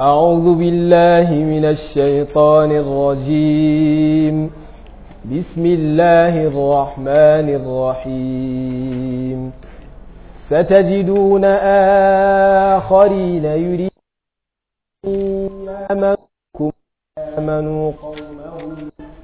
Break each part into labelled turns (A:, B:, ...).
A: أعوذ بالله من الشيطان الرجيم بسم الله الرحمن الرحيم ستجدون آخرين يريدون آمنكم آمنوا قومهم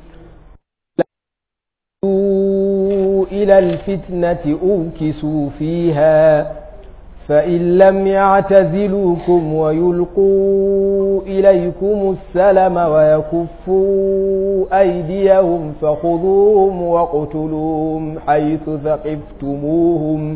A: إلى الفتنة أوكسوا فيها فإن لم يعتزلوكم ويلقوا إليكم السلم ويكفوا أيديهم فخذوهم واقتلوهم حيث ثقفتموهم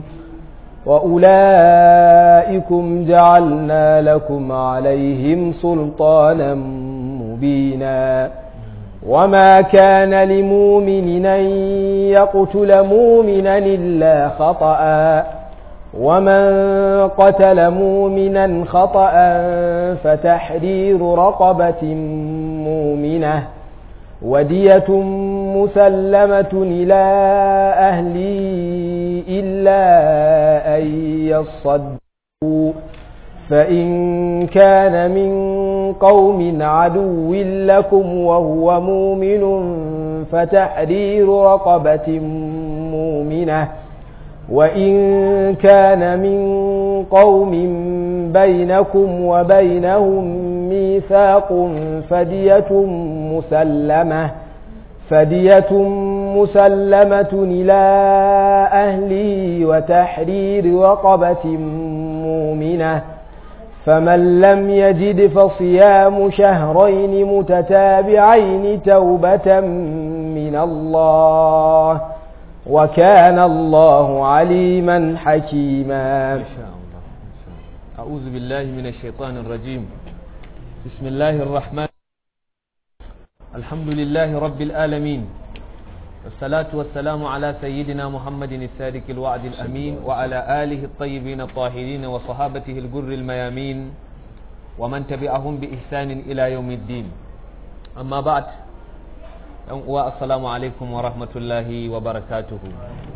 A: وأولئكم جعلنا لكم عليهم سلطانا مبينا وما كان لمؤمن أن يقتل مؤمنا إلا خطأ ومن قتل مؤمنا خطأ فتحرير رقبة مؤمنة ودية مسلمة إلى أهله إلا أن يصدقوا فإن كان من قوم عدو لكم وهو مؤمن فتحرير رقبة مؤمنة وإن كان من قوم بينكم وبينهم ميثاق فدية مسلمة فدية مسلمة إلى أهله وتحرير رقبة مؤمنة فمن لم يجد فصيام شهرين متتابعين توبة من الله وكان الله عليما حكيما
B: ما شاء الله أعوذ بالله من الشيطان الرجيم بسم الله الرحمن الحمد لله رب العالمين والصلاة والسلام على سيدنا محمد الصادق الوعد الأمين وعلى آله الطيبين الطاهرين وصحابته الجر الميامين ومن تبعهم بإحسان إلى يوم الدين أما بعد yan uwa assalamu alaikum wa rahmatullahi wa barakatuhu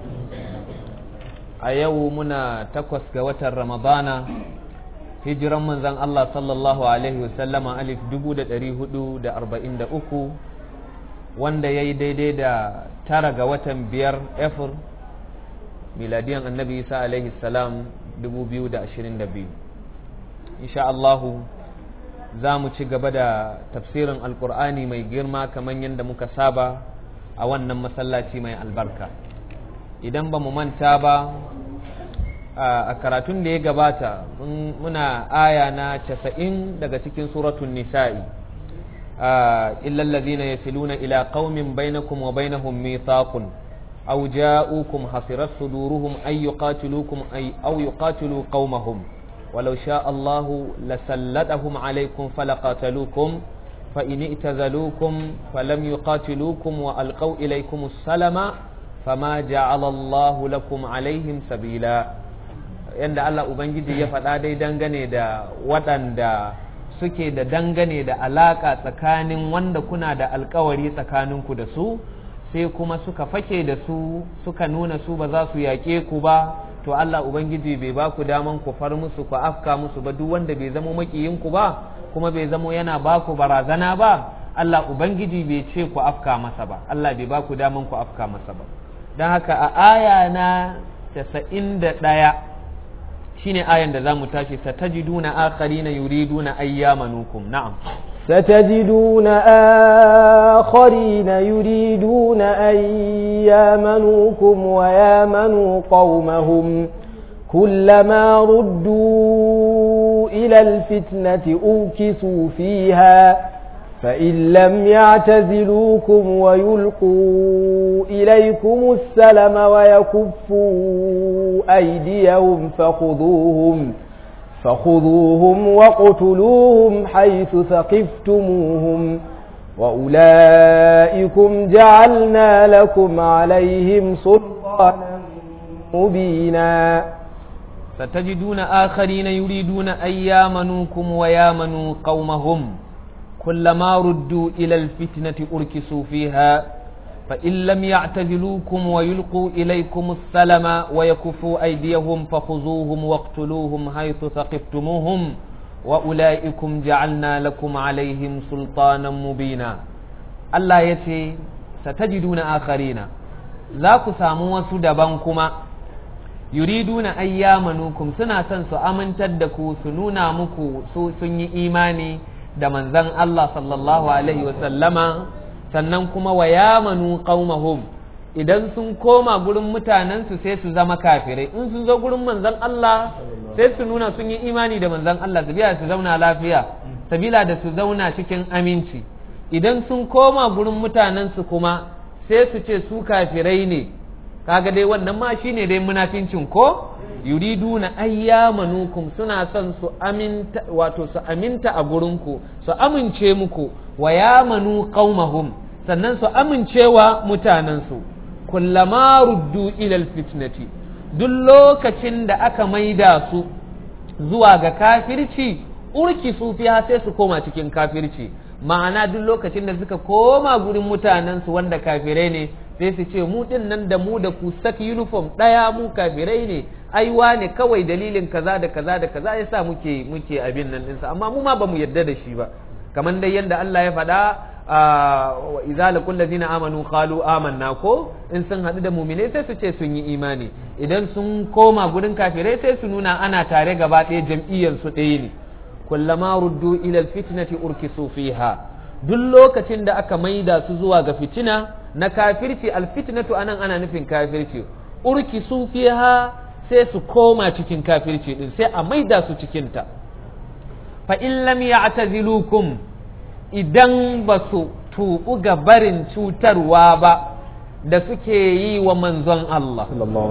B: a yau muna takwas ga watan ramadana hijiran manzan Allah sallallahu alaihi wasallama alif dubu da ɗari hudu da arba'in da uku wanda ya yi daidai da tara ga watan biyar efir miladiyan annabi isa alaihi salam dubu biyu da ashirin da biyu insha Allahu za mu ci gaba da tafsirin alkur'ani mai girma kamar yadda muka saba a wannan masallaci mai albarka idan ba mu manta ba a karatun da ya gabata muna aya na casa'in daga cikin suratun nisa'i illallazina yasiluna ila qaumin bainakum wa bainahum mithaqun aw ja'ukum hasirat suduruhum ay yuqatilukum ay aw yuqatilu qaumahum ولو شاء الله لسلطهم عليكم فلقاتلوكم فإن اعتزلوكم فلم يقاتلوكم وألقوا إليكم السلم فما جعل الله لكم عليهم سبيلا yanda Allah Ubangiji ya faɗa dai dangane da waɗanda suke da dangane da alaƙa tsakanin wanda kuna da alkawari tsakaninku da su sai kuma suka fake da su suka nuna su ba za su yaƙe ku ba to Allah Ubangiji bai ba ku daman ku far musu ku afka musu ba duk wanda bai zama makiyinku ba kuma bai zama yana ba ku barazana ba Allah Ubangiji bai ce ku afka masa ba Allah bai ba ku daman ku afka masa ba don haka a aya na casa'in da ɗaya shine ayan da za mu tashi satajiduna akharina yuriduna ayyamanukum na'am
A: ستجدون آخرين يريدون أن يامنوكم ويامنوا قومهم كلما ردوا إلى الفتنة أوكسوا فيها فإن لم يعتزلوكم ويلقوا إليكم السلم ويكفوا أيديهم فخذوهم فخذوهم واقتلوهم حيث ثقفتموهم وأولئكم جعلنا لكم عليهم سلطانا مبينا
B: ستجدون آخرين يريدون أن يامنوكم ويامنوا قومهم كلما ردوا إلى الفتنة أركسوا فيها فإن لم يعتزلوكم ويلقوا إليكم السلم ويكفوا أيديهم فخذوهم واقتلوهم حيث ثقفتموهم wa ula'ikum ja'alna lakum alaihim sultanan mubina Allah ya ce satajiduna akharina za ku samu wasu daban kuma yuriduna ayyamanukum suna son su amintar da ku su nuna muku su sun yi imani da manzon Allah sallallahu alaihi wasallama sannan kuma wa yamanu qaumahum idan sun koma gurin mutanensu sai su zama kafirai in sun zo gurin manzon Allah sai su nuna sun yi imani da manzon Allah sabila su zauna lafiya sabila da su zauna cikin aminci idan sun koma gurin mutanensu kuma sai su ce su kafirai ne kaga dai wannan ma shine dai munafincin ko yuriduna ayyamanukum suna son su aminta wato su aminta a gurinku su amince muku wa yamanu qaumahum sannan su amincewa mutanensu kullama ruddu ilal fitnati duk lokacin da aka maida su zuwa ga kafirci urki su fiya sai su koma cikin kafirci ma'ana duk lokacin da suka koma gurin mutanensu wanda kafirai ne sai su ce mu din nan da mu da ku saki uniform ɗaya mu kafirai ne aiwa ne kawai dalilin kaza da kaza da kaza yasa muke muke abin nan ɗinsa amma mu ma bamu yarda da shi ba kamar dai yadda Allah ya faɗa wa idza laqul ladina amanu qalu amanna ko in sun haɗu da mu'mine sai su ce sun yi imani idan sun koma gurin kafirai sai su nuna ana tare gaba ɗaya jam'iyyar su ɗaya ne kullama ruddu ila alfitnati urkisu fiha duk lokacin da aka maida su zuwa ga fitina na kafirci alfitnatu anan ana nufin kafirci urkisu fiha sai su koma cikin kafirci din sai a maida su cikin ta fa in lam ya'tazilukum idan ba su tuɓu ga barin cutarwa ba da suke yi wa manzon Allah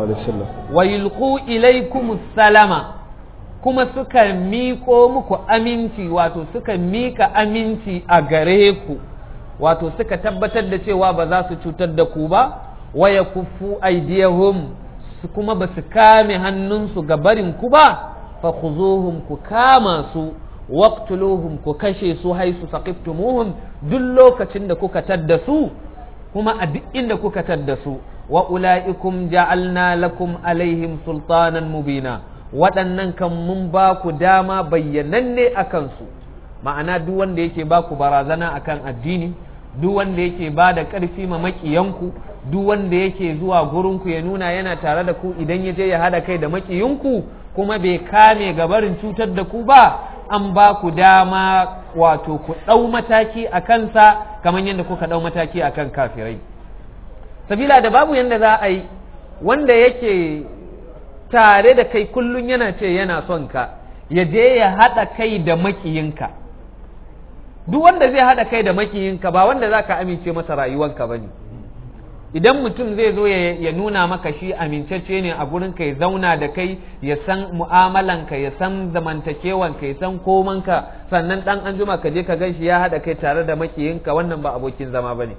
B: wa yulqu ilaykum salama kuma suka miƙo muku aminci wato suka miƙa aminci a gare ku wato suka tabbatar da cewa ba za su cutar da ku ba wa yakuffu aydiyahum su kuma ba su kame hannunsu ga barin ku ba fa khuzuhum ku kama su waqtuluhum ku kashe su haisu saqiftumuhum duk lokacin da kuka tadda su kuma a duk inda kuka tadda su wa ulaikum ja'alna lakum alaihim sultanan mubina waɗannan kan mun ba ku dama bayyananne a kansu ma'ana duk wanda yake ba ku barazana akan addini duk wanda yake ba da ƙarfi ma maƙiyanku duk wanda yake zuwa gurinku ya nuna yana tare da ku idan ya je ya haɗa kai da maƙiyinku kuma bai kame gabarin cutar da ku ba an ba ku dama wato ku ɗau mataki a kansa kamar yadda kuka ɗau mataki a kan kafirai sabila da babu yadda za a yi wanda yake tare da kai kullum yana ce yana son ka ya je ya haɗa kai da makiyinka duk wanda zai haɗa kai da makiyinka ba wanda za ka amince masa rayuwanka ba ne idan mutum zai zo ya nuna maka shi amincacce ne a gurin ka ya zauna da kai ya san mu'amalanka ya san zamantakewanka ya san komanka sannan dan an juma ka je ka gan shi ya haɗa kai tare da makiyinka wannan ba abokin zama ba ne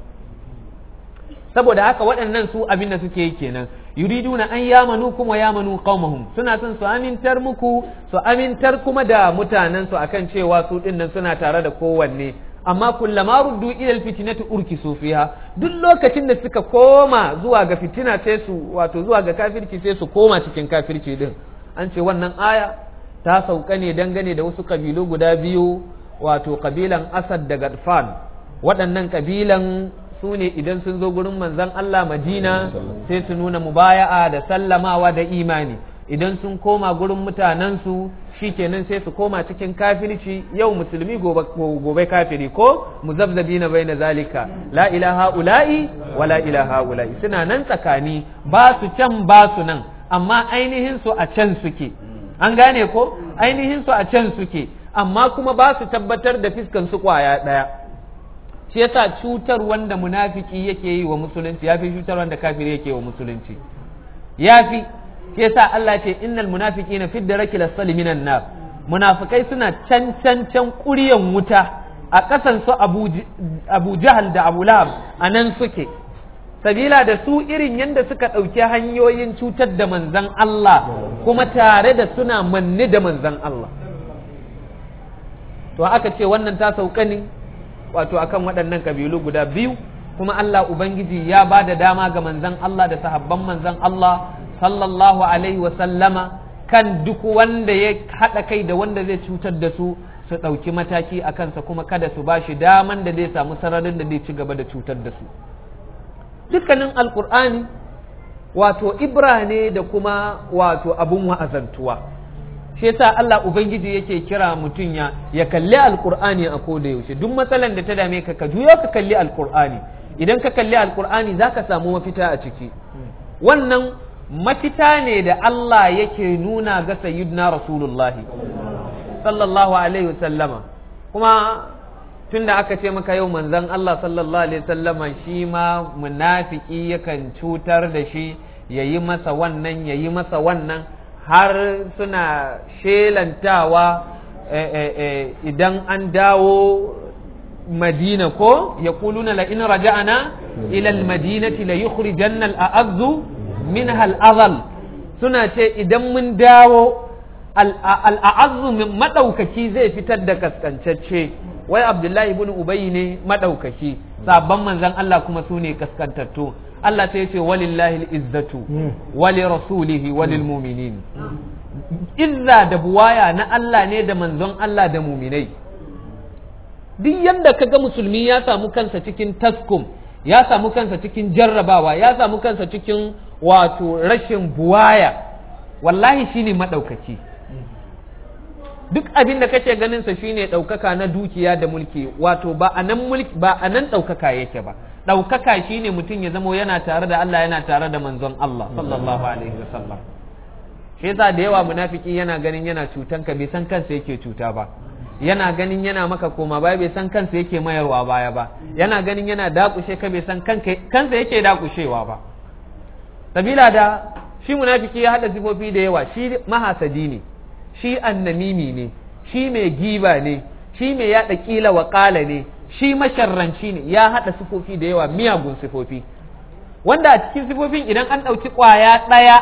B: saboda haka waɗannan su abin da suke yi kenan yuriduna an yamanu kuma yamanu qaumahum suna son su amintar muku su amintar kuma da mutanen su akan cewa su dinnan suna tare da kowanne amma kullama ruddu ila alfitnati urkisu fiha duk lokacin da suka koma zuwa ga fitina sai su wato zuwa ga kafirci sai su koma cikin kafirci din an ce wannan aya ta sauka ne dangane da wasu kabilu guda biyu wato kabilan Asad da Gadfan waɗannan kabilan su ne idan sun zo gurin manzon Allah Madina sai su nuna mubaya'a da sallamawa da imani idan sun koma gurin mutanensu shikenan sai su koma cikin kafirci yau musulmi gobe kafiri ko muzabzabi na bai na zalika la ilaha ula'i wa la ilaha ula'i suna nan tsakani ba su can ba su nan amma ainihin su a can suke an gane ko ainihin su a can suke amma kuma ba su tabbatar da fiskan su kwaya daya shi yasa cutar wanda munafiki yake yi wa musulunci yafi cutar wanda kafiri yake wa musulunci yafi shi yasa Allah ce innal munafiqina fi darakil asfali minan nar munafikai suna can can can ƙuryan wuta a ƙasan su Abu Jahal da Abu Lahab a nan suke sabila da su irin yadda suka ɗauki hanyoyin cutar da manzan Allah kuma tare da suna manne da manzan Allah to aka ce wannan ta sauka ne wato akan waɗannan kabilu guda biyu kuma Allah Ubangiji ya ba da dama ga manzan Allah da sahabban manzan Allah sallallahu alaihi wa sallama kan duk wanda ya haɗa kai da wanda zai cutar da su su ɗauki mataki a kansa kuma kada su ba shi daman da zai samu sararin da zai ci gaba da cutar da su dukkanin alkur'ani wato ibra ne da kuma wato abun wa'azantuwa shi yasa Allah ubangiji yake kira mutum ya ya kalli alkur'ani a koda yaushe duk matsalan da ta dame ka ka juyo ka kalli alkur'ani idan ka kalli alkur'ani zaka samu mafita a ciki wannan mafita ne da Allah yake nuna ga sayyidina rasulullahi sallallahu alaihi wasallama kuma tunda aka ce maka yau manzon Allah sallallahu alaihi wasallama shi ma munafiki yakan cutar da shi yayi masa wannan yayi masa wannan har suna shelantawa idan an dawo madina ko ya kuluna la in raja'ana ila al-madinati la yukhrijanna al-a'azzu minha al-azal suna ce idan mun dawo al'a'azzu min maɗaukaki zai fitar da kaskancacce wai abdullahi ibn ubayi ne maɗaukaki sabon manzan Allah kuma su ne kaskantattu Allah sai ce walillahi izzatu wali rasulihi walil muminin izza da buwaya na Allah ne da manzon Allah da muminai duk yadda ka ga musulmi ya samu kansa cikin taskum ya samu kansa cikin jarrabawa ya samu kansa cikin wato rashin buwaya wallahi shine maɗaukaki duk abin da kake ganin sa shine ɗaukaka na dukiya da mulki wato ba a nan mulki ba a nan ɗaukaka yake ba ɗaukaka shine mutum ya zamo yana tare da Allah yana tare da manzon Allah sallallahu alaihi wasallam shi yasa da yawa munafiki yana ganin yana cutan ka bai san kansa yake cuta ba yana ganin yana maka koma baya bai san kansa yake mayarwa baya ba yana ganin yana dakushe ka bai san kansa yake dakushewa ba sabila da shi munafiki ya hada sifofi da yawa shi mahasadi ne shi annamimi ne shi mai giba ne shi mai yada kila wa kala ne shi masharranci ne ya hada sifofi da yawa miyagun sifofi wanda a cikin sifofin idan an ɗauki ƙwaya ɗaya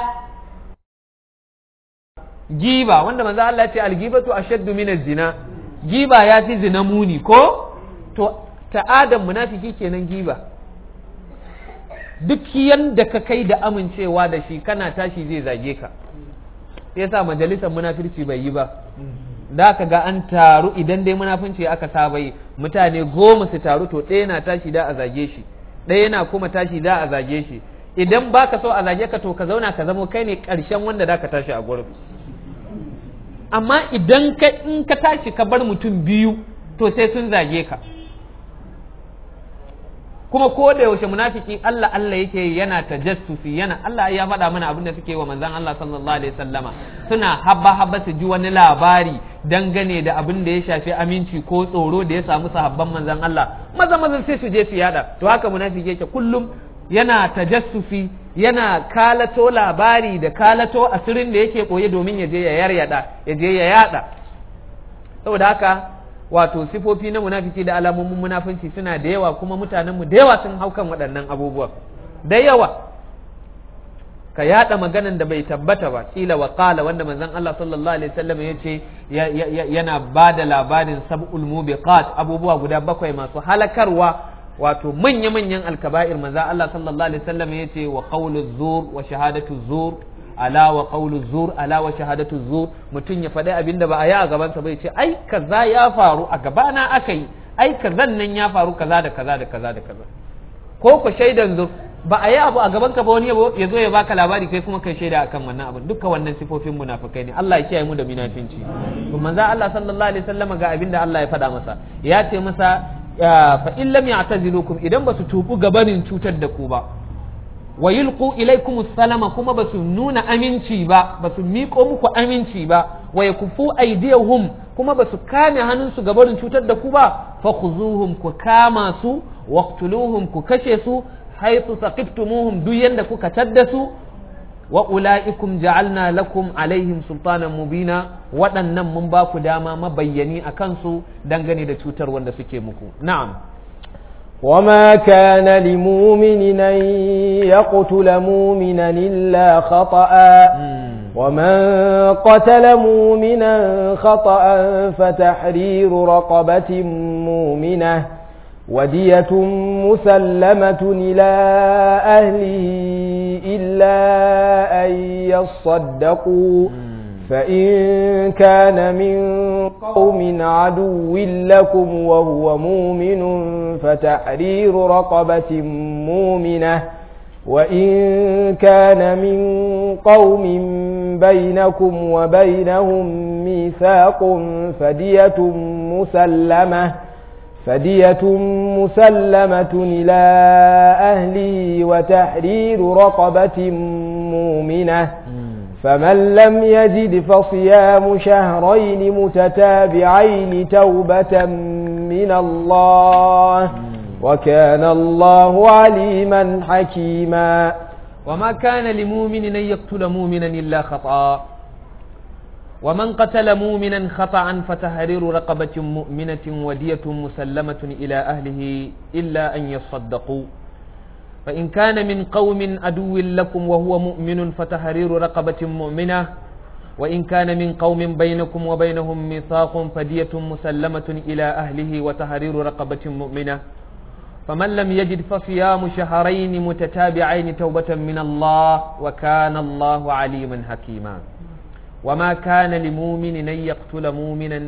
B: giba wanda manzo Allah ce algibatu ashaddu min zina giba ya fi zina muni ko to ta'adan munafiki kenan giba duk yanda ka kai da amincewa da shi kana tashi zai zage ka yasa majalisar munafirci bai yi ba da ka ga an taru idan dai munafunci aka saba yi mutane goma su taru to ɗaya na tashi da a zage shi ɗaya na kuma tashi da a zage shi idan baka so a zage ka to ka zauna ka zamo kai ne ƙarshen wanda da ka tashi a gurin amma idan ka in ka tashi ka bar mutum biyu to sai sun zage ka kuma ko da yaushe munafiki Allah Allah yake yana tajassusi yana Allah ya faɗa mana abin da suke wa manzon Allah sallallahu alaihi wasallama suna habba habba su ji wani labari dangane da abin da ya shafi aminci ko tsoro da ya samu sahabban manzon Allah maza maza sai su je su yada to haka munafiki yake kullum yana tajassufi yana kalato labari da kalato asirin da yake koye domin ya je ya yaryada ya je ya yada saboda haka wato sifofi na munafiki da alamomin munafunci suna da yawa kuma mutanenmu da yawa sun hau kan waɗannan abubuwan da yawa ka yada maganan da bai tabbata ba kila wa qala wanda manzon Allah sallallahu alaihi wasallam ya ce yana ba da labarin sab'ul mubiqat abubuwa guda bakwai masu halakarwa wato manya manyan alkaba'ir manzon Allah sallallahu alaihi wasallam ya ce wa qawlu zur wa shahadatu zur ala wa qawlu zur ala wa shahadatu zur mutum ya faɗi abin da ba a yi a gabansa bai ce ai kaza ya faru a gabana aka yi ai kazan nan ya faru kaza da kaza da kaza da kaza ko ku shaidan zur ba a yi abu a gaban ka ba wani ya zo ya baka labari kai kuma kai shaida akan wannan abin dukkan wannan sifofin munafikai ne Allah ya kiyaye mu da munafinci to manzo Allah sallallahu alaihi wasallam ga abin da Allah ya faɗa masa ya ce masa fa in lam ya'tazilukum idan ba su tubu gabanin cutar da ku ba wa yulqu ilaykum salama kuma ba su nuna aminci ba ba su miƙo muku aminci ba wa yakufu aydiyahum kuma ba su kame hannunsu ga barin cutar da ku ba fa khuzuhum ku kama su waqtuluhum ku kashe su haythu saqiftumuhum duk yanda kuka tadda su wa ulaikum ja'alna lakum alaihim sultanan mubina waɗannan mun ba ku dama mabayyani a kansu dangane da cutar wanda suke muku na'am
A: وما كان لمؤمن أن يقتل مؤمنا إلا خطأ ومن قتل مؤمنا خطأ فتحرير رقبة مؤمنة ودية مسلمة إلى أهله إلا أن يصدقوا فإن كان من قوم عدو لكم وهو مؤمن فتحرير رقبة مؤمنة وإن كان من قوم بينكم وبينهم ميثاق فدية مسلمة فدية مسلمة إلى أهله وتحرير رقبة مؤمنة فمن لم يجد فصيام شهرين متتابعين توبة من الله وكان الله عليما حكيما
B: وما كان لمؤمن أن يقتل مؤمنا إلا خطأ ومن قتل مؤمنا خطأ فتحرير رقبة مؤمنة ودية مسلمة إلى أهله إلا أن يصدقوا فإن كان من قوم عدو لكم وهو مؤمن فتحرير رقبة مؤمنة وإن كان من قوم بينكم وبينهم ميثاق فدية مسلمة إلى أهله وتحرير رقبة مؤمنة فمن لم يجد فصيام شهرين متتابعين توبة من الله وكان الله عليما حكيما وما كان لمؤمن أن يقتل مؤمنا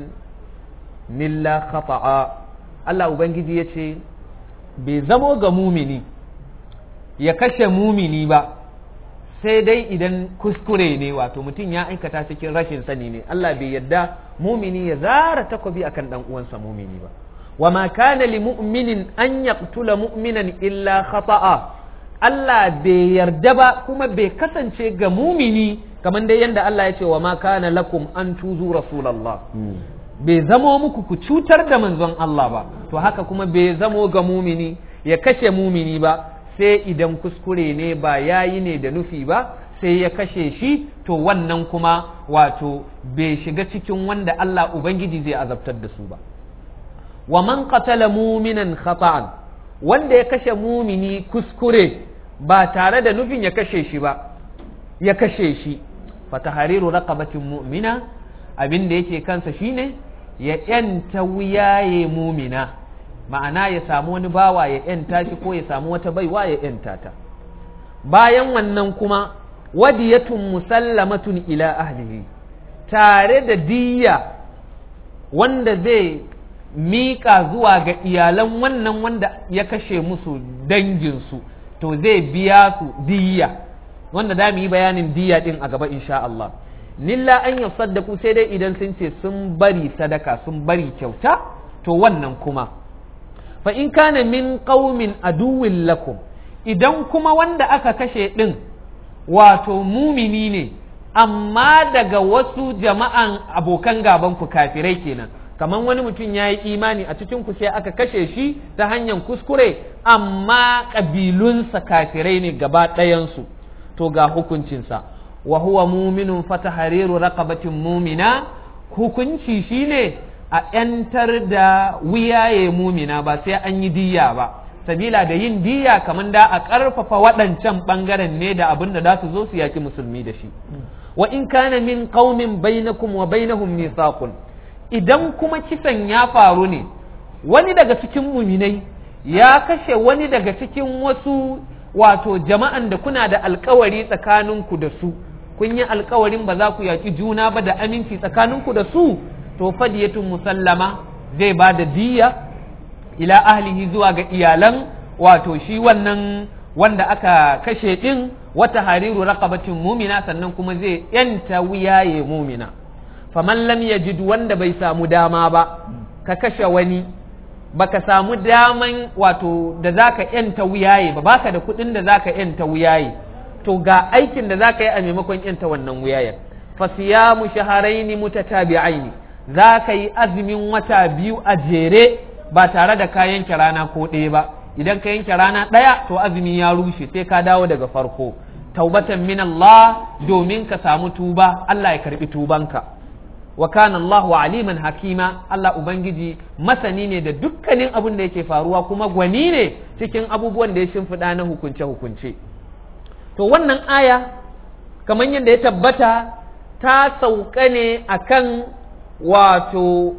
B: إلا خطأ الله أبنجي يتي بزمو مؤمني ya kashe mumini ba sai dai idan kuskure ne wato mutum ya aikata cikin rashin sani ne Allah bai yadda mumini ya zara takobi akan dan uwansa mumini ba wa ma kana li mu'minin an yaqtula mu'minan illa khata'a Allah bai yarda ba kuma bai kasance ga mumini kamar dai yanda Allah ya ce wa ma kana lakum an tuzu rasulullah bai zamo muku ku cutar da manzon Allah ba to haka kuma bai zamo ga mumini ya kashe mumini ba sai idan kuskure ne ba yayi ne da nufi ba sai ya kashe shi to wannan kuma wato bai shiga cikin wanda Allah Ubangiji zai azabtar da su ba wa man qatala muminan khata'an wanda ya kashe mumini kuskure ba tare da nufin ya kashe shi ba ya kashe shi fatahariru raqabatin mu'mina abin da yake kansa shine ya yanta wuyaye mumina ma'ana ya samu wani bawa ya yanta shi ko ya samu wata baiwa ya yanta ta bayan wannan kuma wadiyatun musallamatun ila ahlihi tare da diyya wanda zai miƙa zuwa ga iyalan wannan wanda ya kashe musu danginsu to zai biya su diyya wanda za mu yi bayanin diyya din a gaba insha Allah nilla an yi saddaku sai dai idan sun ce sun bari sadaka sun bari kyauta to wannan kuma fa in kana min qaumin aduwwin lakum idan kuma wanda aka kashe din wato mumini ne amma daga wasu jama'an abokan gaban ku kafirai kenan kamar wani mutum ya yi imani a cikin ku sai aka kashe shi ta hanyar kuskure amma ƙabilunsa kafirai ne gaba ɗayansu to ga hukuncinsa wa huwa muminun fata hariru raqabatin mumina hukunci shine a ‘yantar da wuyaye mumina ba sai an yi diya ba sabila da yin diya kamar da a ƙarfafa waɗancan ɓangaren ne da abin da za su zo su yaki musulmi da shi wa in kana min qaumin bainakum wa bainahum mithaqun idan kuma kisan ya faru ne wani daga cikin muminai ya kashe wani daga cikin wasu wato jama'an da kuna da alkawari tsakaninku da su kun yi alkawarin ba za ku yaki juna ba da aminci tsakaninku da su to fadiyatun musallama zai ba da diya ila ahlihi zuwa ga iyalan wato shi wannan wanda aka kashe din wata hariru raqabatin mumina sannan kuma zai yanta wuyaye mumina faman lam yajid wanda bai samu dama ba ka kashe wani baka samu daman wato da zaka yanta wuyaye ba baka da kuɗin da zaka yanta wuyaye to ga aikin da zaka yi a maimakon yanta wannan wuyayen fasiyamu shaharaini mutatabi'aini zaka yi azumin wata biyu a jere ba tare da ka yanke rana ko ɗaya ba idan ka yanke rana ɗaya to azumi ya rushe sai ka dawo daga farko taubatan min Allah domin ka samu tuba Allah ya karbi tubanka wa kana Allahu aliman hakima Allah ubangiji masani ne da dukkanin abin da yake faruwa kuma gwani ne cikin abubuwan da ya shimfiɗa na hukunce hukunce to wannan aya kamar yadda ya tabbata ta sauka ne akan wato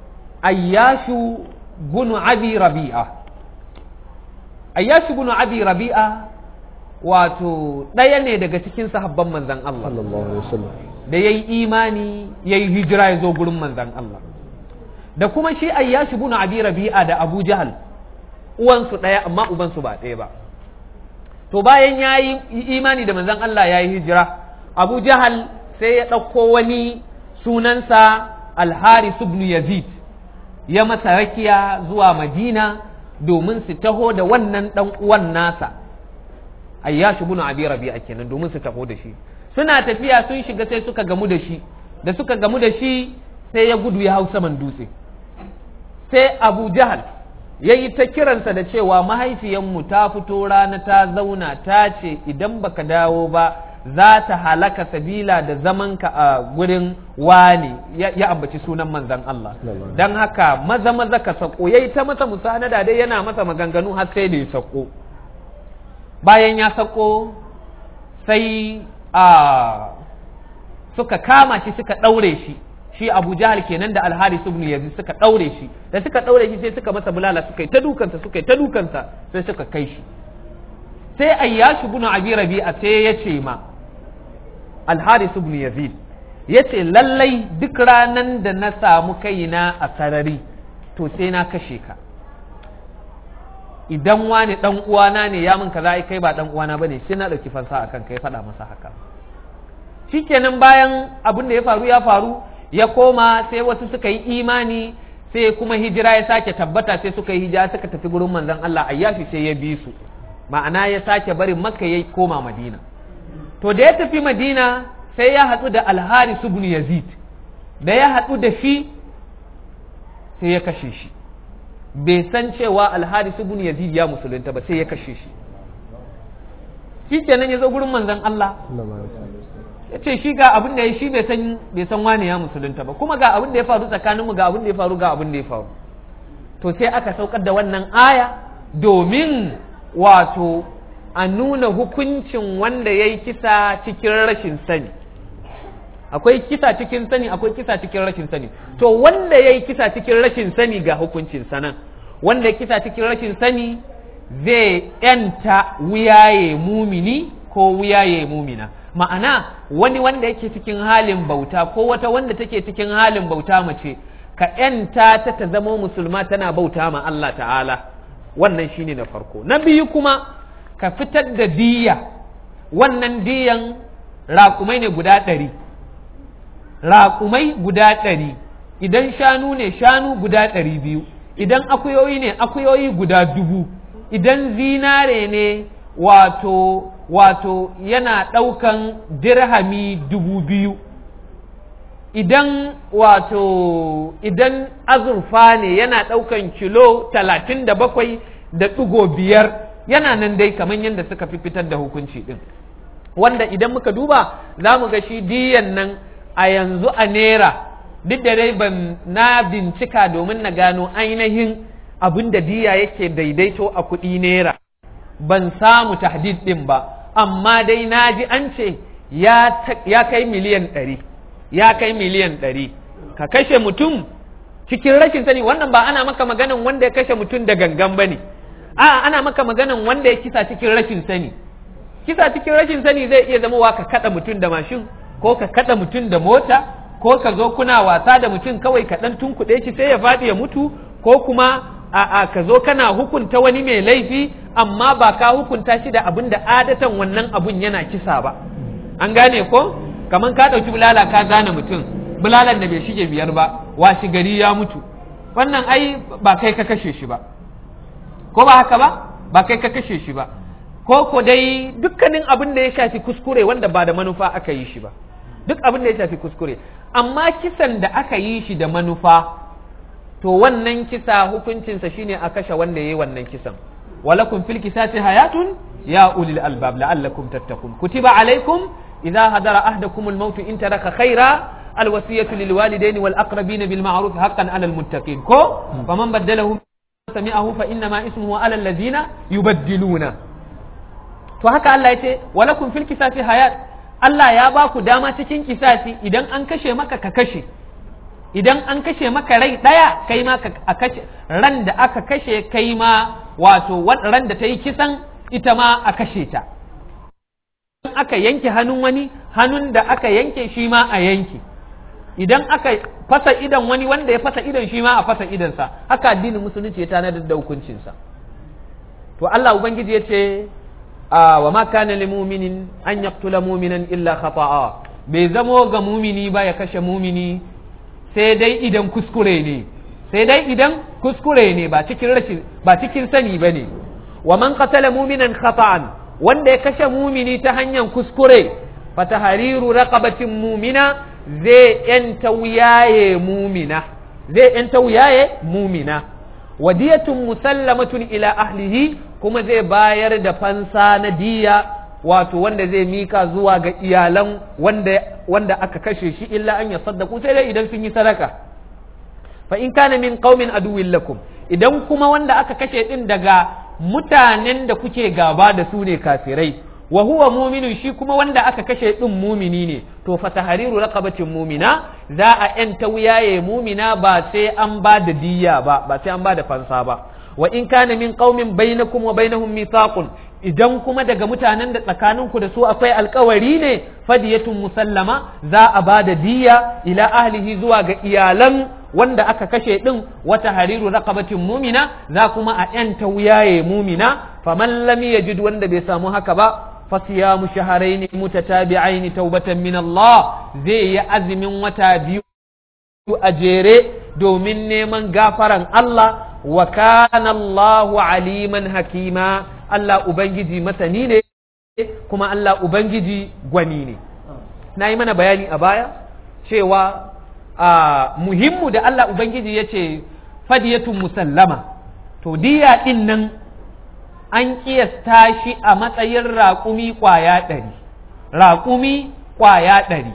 B: ayyashu bunu abi rabi'a ayyashu bunu abi rabi'a wato ɗaya ne daga cikin sahabban manzan Allah da ya yi imani ya yi hijira ya zo gurin manzan Allah da kuma shi ayyashi bin abi rabi'a da abu jahal uwansu ɗaya amma ubansu ba ɗaya ba to bayan ya yi imani da manzan Allah ya yi hijira abu jahal sai ya ɗauko wani sunansa alharis ibn yazid ya masa rakiya zuwa madina domin su taho da wannan ɗan uwan nasa ayyashi ibn abi rabi'a kenan domin su taho da shi suna tafiya sun shiga sai suka gamu da shi da suka gamu da shi sai ya gudu ya hau saman dutse sai abu jahal ya yi ta kiransa da cewa mahaifiyanmu ta fito rana ta zauna ta ce idan baka dawo ba za ta halaka sabila da zamanka a gurin wani ya ambaci sunan manzan Allah don haka maza maza ka sako ya yi ta masa musanada dai yana masa maganganu har sai da ya sako bayan ya sako sai a suka kama shi suka ɗaure shi shi abu jahal kenan da alharis ibn yazid suka ɗaure shi da suka ɗaure shi sai suka masa bulala suka yi ta dukansa suka yi ta dukansa sai suka kai shi sai ayyashi ibn abi rabi'a sai ya ce ma alharis ibn yazid ya ce lallai duk ranan da na samu kaina a sarari to sai na kashe ka idan wani dan uwana ne ya min kaza ai kai ba dan uwana bane sai na dauki fansa akan kai faɗa masa haka shikenan bayan abin da ya faru ya faru ya koma sai wasu suka yi imani sai kuma hijira ya sake tabbata sai suka yi hijira suka tafi gurin manzon Allah ayyashi sai ya bi su ma'ana ya sake barin makka ya koma madina to da ya tafi madina sai ya haɗu da alharis ibn yazid da ya haɗu da shi sai ya kashe shi bai san cewa alharis ibn yazid ya musulunta ba sai ya kashe shi shi kenan ya zo gurin manzon Allah ya ce shi ga abin da ya shi bai san bai san wani ya musulunta ba kuma ga abin da ya faru tsakaninmu ga abin da ya faru ga abin da ya faru to sai aka saukar da wannan aya domin wato a nuna hukuncin wanda ya yi kisa cikin rashin sani akwai kisa cikin sani akwai kisa cikin rashin sani to wanda ya yi kisa cikin rashin sani ga hukuncin sanan wanda ya kisa cikin rashin sani zai yanta wuyaye mumini ko wuyaye mumina ma'ana wani wanda yake cikin halin bauta ko wata wanda take cikin halin bauta mace ka yanta ta ta zama musulma tana bauta ma Allah ta'ala wannan shine na farko na biyu kuma ka fitar da diya wannan diyan raƙumai ne guda ɗari raƙumai guda ɗari idan shanu ne shanu guda ɗari biyu idan akuyoyi ne akuyoyi guda dubu idan zinare ne wato wato yana ɗaukan dirhami dubu biyu idan wato idan azurfa ne yana ɗaukan kilo talatin da bakwai da ɗigo biyar yana nan dai kamar yadda suka fi fitar da hukunci ɗin wanda idan muka duba za mu ga shi diyan nan a yanzu a naira duk da dai ban na bincika domin na gano ainihin abin da diya yake daidaito a kuɗi naira ban samu tahdid ɗin ba amma dai na ji an ce ya kai miliyan ɗari ya kai miliyan ɗari ka kashe mutum cikin rashin sani wannan ba ana maka maganan wanda ya kashe mutum da gangan ba ne a ana maka maganan wanda ya kisa cikin rashin sani kisa cikin rashin sani zai iya zama wa ka kada mutum da mashin ko ka kada mutum da mota ko ka zo kuna wasa da mutum kawai ka dan tunkuɗe shi sai ya faɗi ya mutu ko kuma a a ka zo kana hukunta wani mai laifi amma ba ka hukunta shi da abin da adatan wannan abun yana kisa ba an gane ko kaman ka ɗauki bulala ka gane mutum bulalan da bai shige biyar ba washi gari ya mutu wannan ai ba kai ka kashe shi ba ko ba haka ba ba kai ka kashe shi ba ko ko dai dukkanin abin da ya shafi kuskure wanda ba da manufa aka yi shi ba duk abin da ya shafi kuskure amma kisan da aka yi shi da manufa to wannan kisa hukuncinsa shine a kashe wanda ya yi wannan kisan walakum fil kisasi hayatun ya ulil albab la'allakum tattaqun kutiba alaikum idza hadara ahdakum al-maut in taraka khaira الوصية للوالدين والأقربين بالمعروف حقا على المتقين كو فمن بدله سمعه فإنما اسمه على الذين يبدلون to haka Allah ya ce walakum fil kisasi hayat Allah ya ba ku dama cikin kisasi idan an kashe maka ka kashe idan an kashe maka rai daya kai ma a kashe ran da aka kashe kai ma wato ran da ta yi kisan ita ma a kashe ta aka yanke hannun wani hannun da aka yanke shi ma a yanke idan aka fasa idan wani wanda ya fasa idan shi ma a fasa idansa haka addinin musulunci ya tanadar da hukuncinsa to Allah ubangiji ya ce wa ma kana lil mu'minin an yaqtula mu'minan illa khata'a bai zamo ga mumini ba ya kashe mumini sai dai idan kuskure ne sai dai idan kuskure ne ba cikin rashin ba cikin sani bane wa man qatala mu'minan khata'an wanda ya kashe mumini ta hanyar kuskure fatahariru raqabatin mumina zai yanta wuyaye mumina zai yanta wuyaye mumina wadiyatun musallamatun ila ahlihi kuma zai bayar da fansa na diya wato wanda zai mika zuwa ga iyalan wanda wanda aka kashe shi illa an ya saddaku sai dai idan sun yi sadaka fa in kana min qaumin aduwwin lakum idan kuma wanda aka kashe din daga mutanen da kuke gaba da su ne kafirai wa huwa muminun shi kuma wanda aka kashe din mumini ne to fa tahriru raqabatin mumina za a yanta wuyaye mumina ba sai an ba da diyya ba ba sai an ba da fansa ba wa in kana min qaumin bainakum wa bainahum mithaqun idan kuma daga mutanen da tsakaninku da su akwai alkawari ne fadiyatun musallama za a ba da diyya ila ahlihi zuwa ga iyalan wanda aka kashe din wata hariru raqabatin mumina za kuma a yanta wuyaye mumina faman lam yajid wanda bai samu haka ba fasiyamu shahrayn mutatabi'ain taubatan min Allah zai yi azumin wata biyu a jere domin neman gafaran Allah wa kana Allahu aliman hakima Allah ubangiji masani ne kuma Allah ubangiji gwani ne na yi mana bayani a baya cewa a muhimmu da Allah ubangiji ya ce fadiyatun musallama to diya din nan an kiyasta shi a matsayin raƙumi ƙwaya ɗari raƙumi ƙwaya ɗari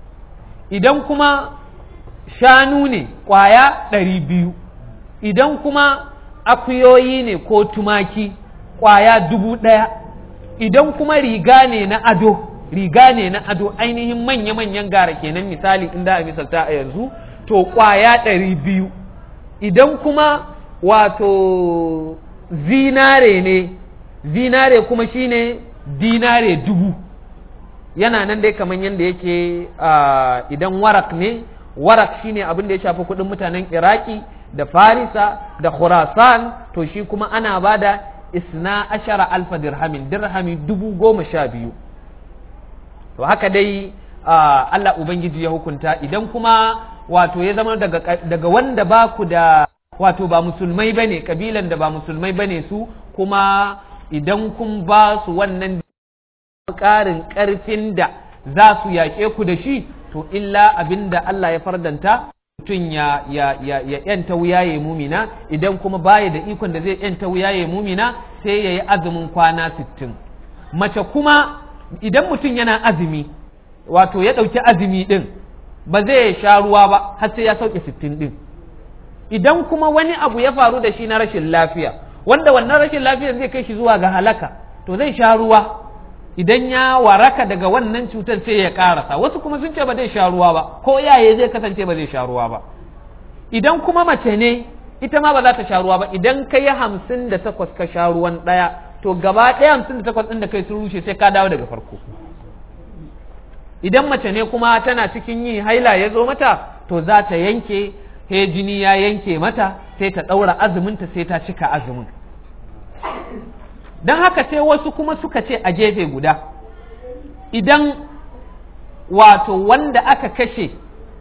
B: idan kuma shanu ne ƙwaya ɗari biyu idan kuma akuyoyi ne ko tumaki ƙwaya dubu ɗaya idan kuma riga ne na ado riga ne na ado ainihin manya-manyan gara kenan misali inda a misalta a yanzu to ƙwaya ɗari biyu idan kuma wato zinare ne zinare kuma shine dinare dubu yana nan dai kamar yadda yake idan warak ne warak shine abin da ya shafi kudin mutanen iraki da farisa da khurasan to shi kuma ana ba da isna ashara alfa dirhamin dirhami dubu goma sha biyu to haka dai Allah Ubangiji ya hukunta idan kuma wato ya zama daga, daga wanda ba ku da wato ba musulmai bane kabilan da ba musulmai bane su kuma idan kun ba su wannan ƙarin ƙarfin da za su yaƙe ku da shi to illa abin da Allah ya fardanta mutum ya ya ya ya yanta wuyaye mumina idan kuma baya da ikon da zai yanta wuyaye mumina sai ya yi azumin kwana sittin mace kuma idan mutum yana azumi wato ya ɗauki azumi ɗin ba zai sha ruwa ba har sai ya sauke sittin ɗin idan kuma wani abu ya faru da shi na rashin lafiya wanda wannan rashin lafiyar zai kai shi zuwa ga halaka to zai sha ruwa idan ya waraka daga wannan cutar sai ya karasa wasu kuma sun ce ba zai sha ruwa ba ko yaye zai kasance ba zai sha ruwa ba idan kuma mace ne ita ma ba za ta sha ruwa ba idan ka yi hamsin da takwas ka sha ruwan ɗaya to gaba ɗaya hamsin da takwas ɗin da kai sun rushe sai ka dawo daga farko idan mace ne kuma tana cikin yi haila ya zo mata to za ta yanke he jini ya yanke mata sai ta ɗaura azuminta sai ta cika azumin don haka sai wasu kuma suka ce a gefe guda idan wato wanda aka kashe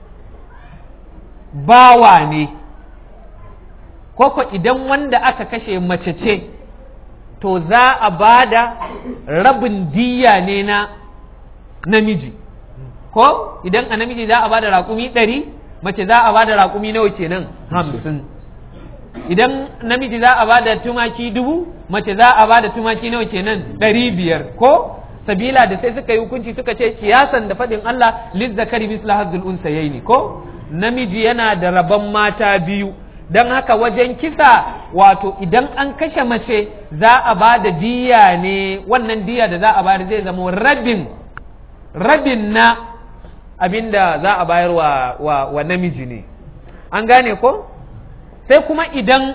B: bawa ne koko idan wanda aka kashe mace ce to za a ba da rabin diya ne na namiji ko idan a namiji za a ba da raƙumi ɗari mace za a ba da raƙumi nawa kenan hamsin idan namiji za a ba da tumaki dubu mace za a ba da tumaki nawa kenan ɗari biyar ko sabila da sai suka yi hukunci suka ce kiyasan da faɗin Allah lizzakari misla hazzul unsayaini ko namiji yana da rabon mata biyu don haka wajen kisa wato idan an kashe mace za a ba da diya ne wannan diya da za a bayar zai zama rabin rabin na abinda za a bayar wa, wa, wa namiji ne an gane ko sai kuma idan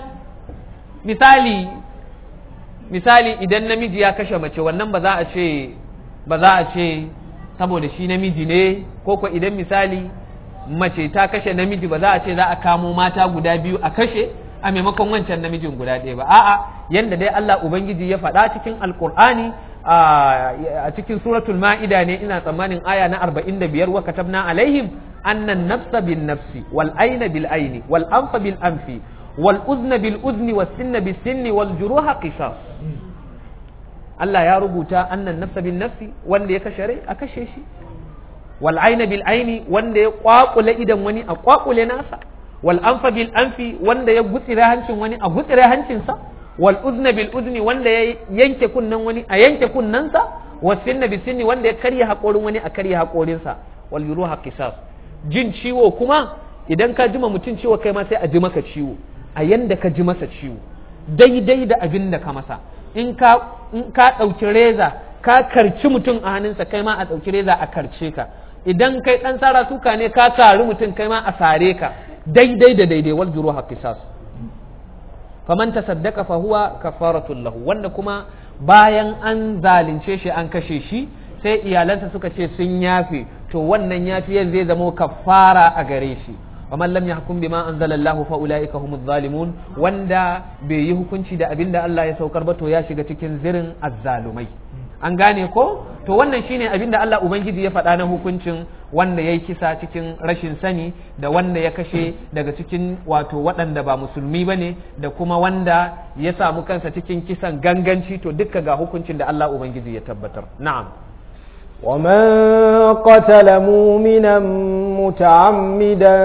B: misali misali idan namiji ya kashe mace wannan ba za a ce ba za a ce saboda shi namiji ne ko ko idan misali mace ta kashe namiji ba za a ce za a kamo mata guda biyu a kashe a maimakon wancan namijin guda ɗaya ba a'a yanda dai Allah ubangiji ya faɗa cikin alkur'ani a cikin suratul ma'ida ne ina tsammanin aya na 45 wa katabna alaihim annan nafsa bin nafsi wal aina bil aini wal anfa bil anfi wal uzna bil uzni was sinna bis sinni wal juruha qisas Allah ya rubuta annan nafsa bin nafsi wanda ya kashe rai a kashe shi wal aina bil aini wanda ya kwakule idan wani a kwakule nasa wal anfa bil anfi wanda ya gutsire hancin wani a gutsire hancinsa wal uzna bil uzni wanda ya yanke kunnan wani a yanke kunnansa was sinna bis sinni wanda ya karya hakorin wani a karya hakorinsa wal yuruha qisas jin ciwo kuma idan ka jima mutum ciwo kai ma sai a ji maka ciwo a yanda ka ji masa ciwo daidai da abin da ka masa in ka in ka ɗauki reza ka karci mutum a hannunsa kai ma a ɗauki reza a karce ka idan kai ɗan sara suka ne ka sari mutum kai ma a sare ka daidai da daidai wal juruha qisas faman tasaddaqa fa huwa kafaratul lahu wanda kuma bayan an zalunce shi an kashe shi sai iyalansa suka ce sun yafe to wannan yafiyan zai zamo kafara a gare shi ومن لم يحكم بما أنزل الله فأولئك هم الظالمون وندا بي hukunci da abinda Allah ya saukar ba to ya shiga cikin zirin azzalumai an gane ko to wannan shine abinda Allah ubangiji ya faɗa na hukuncin wanda ya yi kisa cikin rashin sani da wanda ya kashe daga cikin wato waɗanda ba musulmi ba ne da kuma wanda ya samu kansa cikin kisan ganganci to dukka ga hukuncin da Allah ubangiji ya tabbatar na'am
A: ومن قتل مؤمنا متعمدا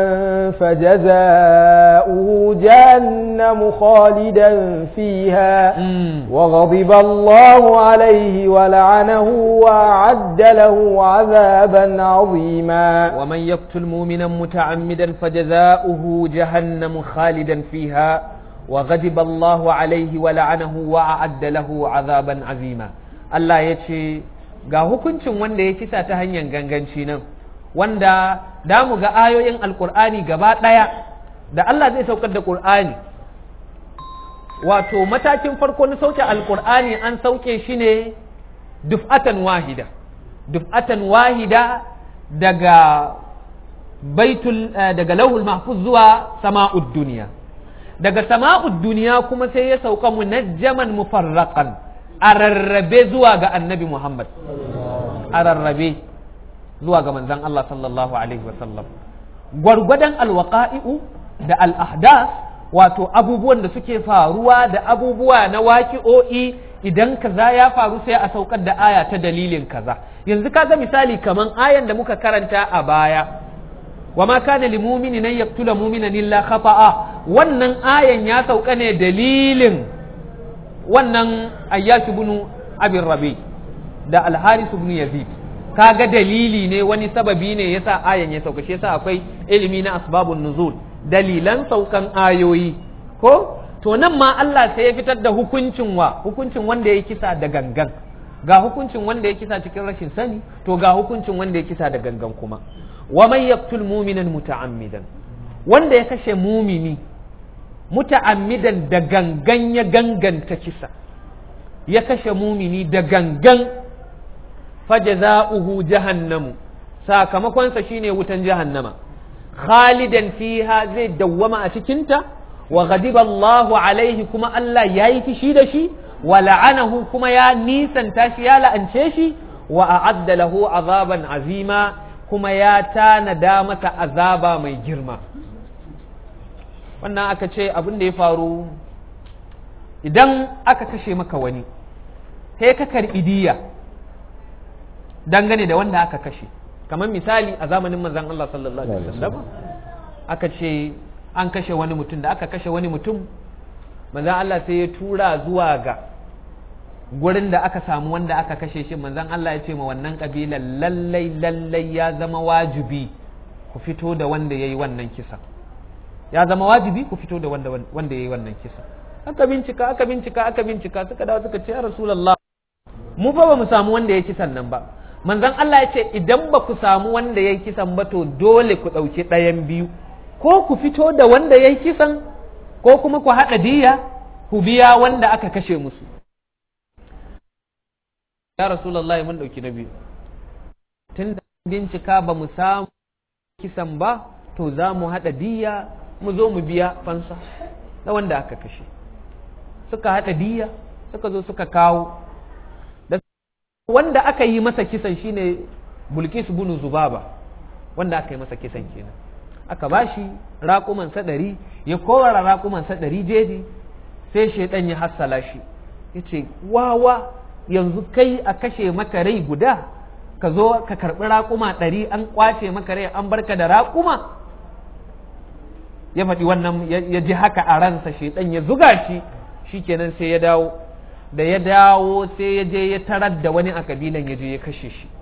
A: فجزاؤه جهنم خالدا فيها وغضب الله عليه ولعنه وأعد له عذابا عظيما
B: ومن يقتل مؤمنا متعمدا فجزاؤه جهنم خالدا فيها وغضب الله عليه ولعنه وأعد له عذابا عظيما الله يتشي ga hukuncin wanda ya kisa ta hanyar ganganci nan wanda da mu ga ayoyin alkur'ani gaba ɗaya da Allah zai saukar da ƙur'ani wato matakin farko na sauke alkur'ani an sauke shi ne duf'atan wahida duf'atan wahida daga baitul daga lauhul mahfuz zuwa sama'ud duniya daga sama'ud duniya kuma sai ya sauka munajjaman mufarraqan a rarrabe zuwa ga annabi Muhammad a rarrabe zuwa ga manzan Allah sallallahu Alaihi wasallam gwargwadon alwaƙa'i'u da al'ahdas wato abubuwan da suke faruwa da abubuwa na waƙi'o'i idan kaza ya faru sai a saukar da aya ta dalilin kaza yanzu kaga misali kaman ayan da muka karanta a baya wa ma kana lil mu'mini nan yaqtula mu'minan illa khata'a wannan ayan ya sauka ne dalilin wannan ayyashi bunu abin rabi da alharisu bin yazid kaga dalili ne wani sababi ne yasa ayan ya sauka shi yasa akwai ilimi na asbabun nuzul dalilan saukan ayoyi ko to nan ma Allah sai ya fitar da hukuncin wa hukuncin wanda ya kisa da gangan ga hukuncin wanda ya kisa cikin rashin sani to ga hukuncin wanda ya kisa da gangan kuma wa man yaqtul mu'minan muta'ammidan wanda ya kashe mumini muta'ammidan da gangan ya ganganta kisa ya kashe mumini da gangan fajaza'uhu jahannamu sakamakonsa shine wutan jahannama khalidan fiha zai dawwama a cikinta wa ghadiba Allahu alaihi kuma Allah yayi fishi da shi wa la'anahu kuma ya nisanta shi ya la'ance shi wa a'adda lahu azaban azima kuma ya tanada masa azaba mai girma wannan aka ce abin da ya faru idan aka kashe maka wani sai ka karɓi diya dangane da wanda aka kashe kamar misali a zamanin manzan Allah sallallahu alaihi wasallam aka ce an kashe wani mutum da aka kashe wani mutum manzan Allah sai ya tura zuwa ga gurin da aka samu wanda aka kashe shi manzan Allah ya ce ma wannan kabilan lallai lallai ya zama wajibi ku fito da wanda ya yi wannan kisa ya zama wajibi ku fito da wanda wanda ya yi wannan kisa aka bincika aka bincika aka bincika suka dawo suka ce ya rasulullah mu fa ba mu samu wanda ya kisan nan ba manzon Allah ya ce idan ba ku samu wanda ya kisan ba to dole ku ɗauki ɗayan biyu ko ku fito da wanda ya kisan ko kuma ku haɗa diya ku biya wanda aka kashe musu ya rasulullahi mun ɗauki na biyu tun da bincika ba mu samu kisan ba to za mu haɗa diya mu zo mu biya fansa na wanda aka kashe suka haɗa diya suka zo suka kawo da wanda aka yi masa kisan shine bulkis bunu zubaba wanda aka yi masa kisan kenan aka bashi raƙumansa ɗari ya kowara raƙumansa ɗari jeji sai shaidan ya hassala shi ya ce wawa yanzu kai a kashe maka rai guda ka zo ka karɓi raƙuma ɗari an ƙwace maka rai an barka da raƙuma ya faɗi wannan ya ji haka a ransa shaidan ya zuga shi shikenan sai ya dawo da ya dawo sai ya je ya tarar da wani a kabilan ya je ya kashe shi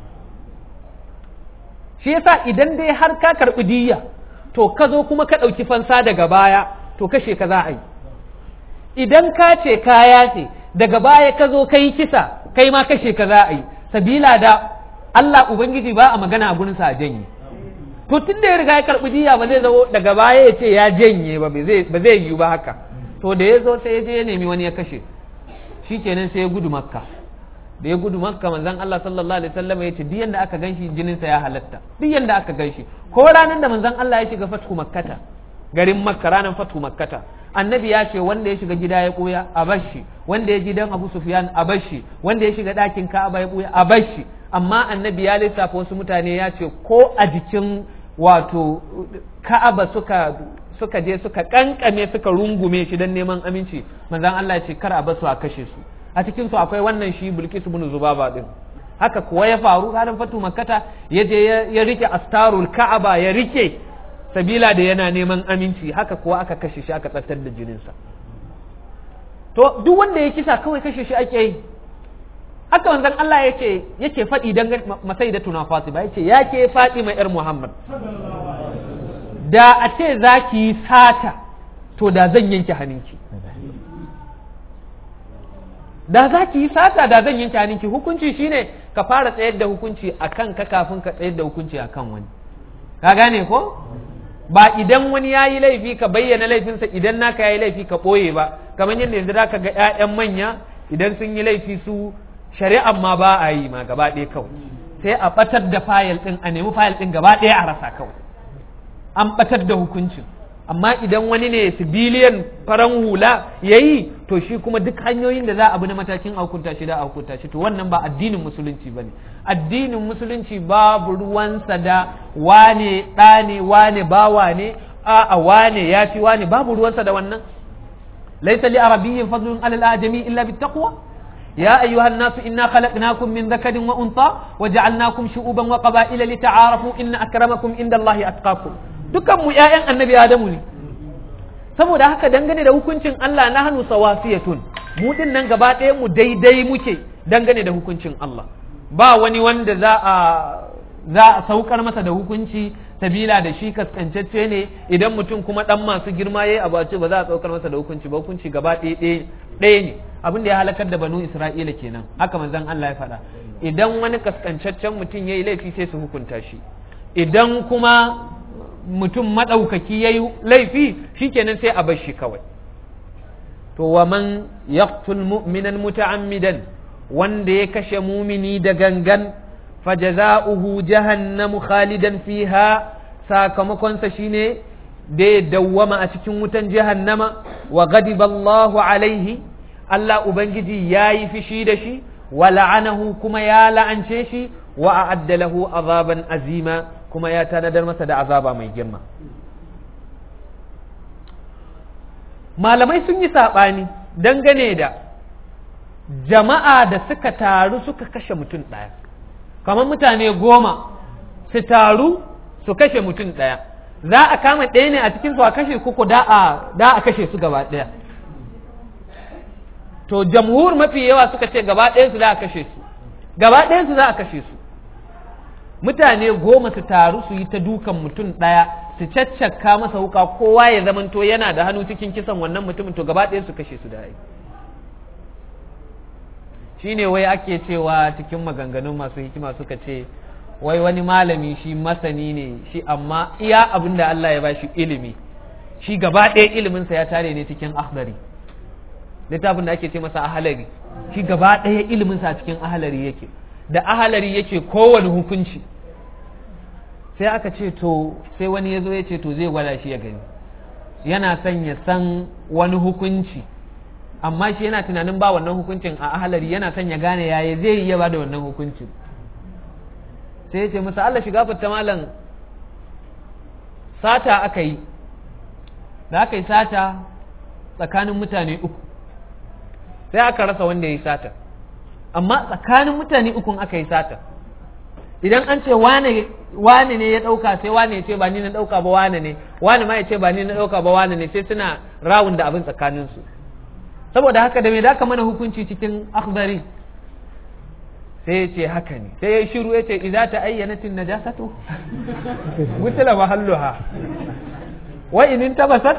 B: shi yasa idan dai har ka karɓi diyya to ka zo kuma ka ɗauki fansa daga baya to kashe ka za a yi idan ka ce kaya ce daga baya ka zo ka yi kisa kai ma kashe ka za a yi sabila da Allah Ubangiji ba a magana a gurinsa a janye to tun da ya riga ya karɓi diya ba zai zo daga baya ya ce ya janye ba ba zai yiwu ba haka to da ya zo sai ya je ya nemi wani ya kashe shi kenan sai ya gudu makka da ya gudu makka manzon Allah sallallahu alaihi wasallam ya ce duk yanda aka ganshi jinin sa ya halatta duk yanda aka ganshi ko ranar da manzon Allah ya shiga fathu makkata garin makka ranar fathu makkata annabi ya ce wanda ya shiga gida ya koya a bashi wanda ya ji dan Abu Sufyan a bashi wanda ya shiga ɗakin Ka'aba ya koya a bashi amma annabi ya lissafa wasu mutane ya ce ko a jikin wato Ka'aba suka suka je suka kankame suka rungume shi don neman aminci manzon Allah ya ce kar a basu a kashe su a cikin su akwai wannan shi Bilkis ibn Zubaba din haka kuwa ya faru ranar fatu makkata ya je ya rike astarul Ka'aba ya rike sabila da yana neman aminci haka kuwa aka kashe shi aka tsaftar da jininsa to duk wanda ya kisa kawai kashe shi ake yi haka wanzan Allah yake yake faɗi dan masai da tuna Fatima yace yake Fatima yar Muhammad da a ce za ki yi sata to da zan yanke hannunki da za ki yi sata da zan yanke hannunki hukunci shine ka fara tsayar da hukunci a kan ka kafin ka tsayar da hukunci a kan wani ka gane ko ba idan wani ya yi laifi ka bayyana laifinsa idan naka ya yi laifi ka ɓoye ba kamar yadda yanzu za ka ga 'ya'yan manya idan sun yi laifi su shari'an ma ba a yi ma gaba ɗaya kawai sai a ɓatar da fayil ɗin a nemi fayil ɗin gaba ɗaya a rasa kawai an ɓatar da hukuncin amma idan wani ne sibiliyan faran hula ya yi to shi kuma duk hanyoyin da za a bi na matakin a hukunta shi da a hukunta shi to wannan ba addinin musulunci ba ne addinin musulunci babu ruwansa da wane ɗa ne wane bawa ne a wane ya fi wane babu ruwansa da wannan laisa li arabiyyin fadlun alal ajami illa bittaqwa يا أيها الناس إنا خلقناكم من ذكر وأنثى وجعلناكم شعوبا وقبائل لتعارفوا إن أكرمكم عند الله أتقاكم dukan mu ƴaƴan annabi Adamu ne saboda haka dangane da hukuncin Allah na hannu sawasiyatun mu din nan gaba ɗaya mu daidai muke dangane da hukuncin Allah ba wani wanda za a za a saukar masa da hukunci sabila da shi kaskancacce ne idan mutum kuma dan masu girma yayi abu ce ba za a saukar masa da hukunci ba hukunci gaba ɗaya ɗaya ne abin da ya halakar da banu Isra'ila kenan haka manzon Allah ya faɗa idan wani kaskancaccen mutum yayi laifi sai su hukunta shi idan kuma mutum maɗaukaki ya yi laifi shikenan sai a bar shi kawai to wa man yaqtul mu'minan muta'ammidan wanda ya kashe mumini da gangan fajaza'uhu jahannamu khalidan fiha sakamakonsa shine da ya dawwama a cikin wutan jahannama wa ghadiba Allahu alaihi Allah ubangiji yayi fishi da shi wa la'anahu kuma ya la'ance shi wa a'adda lahu azaban azima kuma ya tanadar masa da azaba mai girma malamai sun yi saɓani dangane da jama'a da suka taru suka kashe mutum ɗaya kamar mutane goma su taru su kashe mutum ɗaya za a kama ɗaya ne a cikin su a kashe kuku da a kashe su gaba ɗaya to jamhur mafi yawa suka ce gaba ɗayan su za a kashe su gaba ɗayan su za a kashe su mutane goma su taru su yi ta dukan mutum ɗaya su caccaka masa wuka kowa ya zamanto yana da hannu cikin kisan wannan mutumin to gaba ɗaya su kashe su da ai shine wai ake cewa cikin maganganun masu hikima suka ce wai wani malami shi masani ne shi amma iya abin da Allah ya ba shi ilimi shi gaba ɗaya iliminsa ya tare ne cikin ahdari littafin da ake ce masa ahalari shi gaba ɗaya iliminsa a cikin ahalari yake da ahalari yake kowane hukunci sai aka ce to sai wani ya zo ya ce to zai gwada shi ya gani yana son ya san wani hukunci amma shi yana tunanin ba wannan hukuncin a ahalari yana son ya gane yaya zai iya ba da wannan hukuncin sai ya ce masa Allah shiga fita malam sata aka yi da aka yi sata tsakanin mutane uku sai aka rasa wanda ya yi sata amma tsakanin mutane ukun aka yi sata idan an ce wane ne ya ɗauka sai wane ya ce ba ni na ɗauka ba wane ne wane ma ya ce ba ni na ɗauka ba wane ne sai suna rawun da abin tsakaninsu saboda haka da me da mana hukunci cikin akhbari sai ya ce haka ne sai ya shiru ya ce idza ta ayyanatin najasatu gutila mahalluha wa in tabasat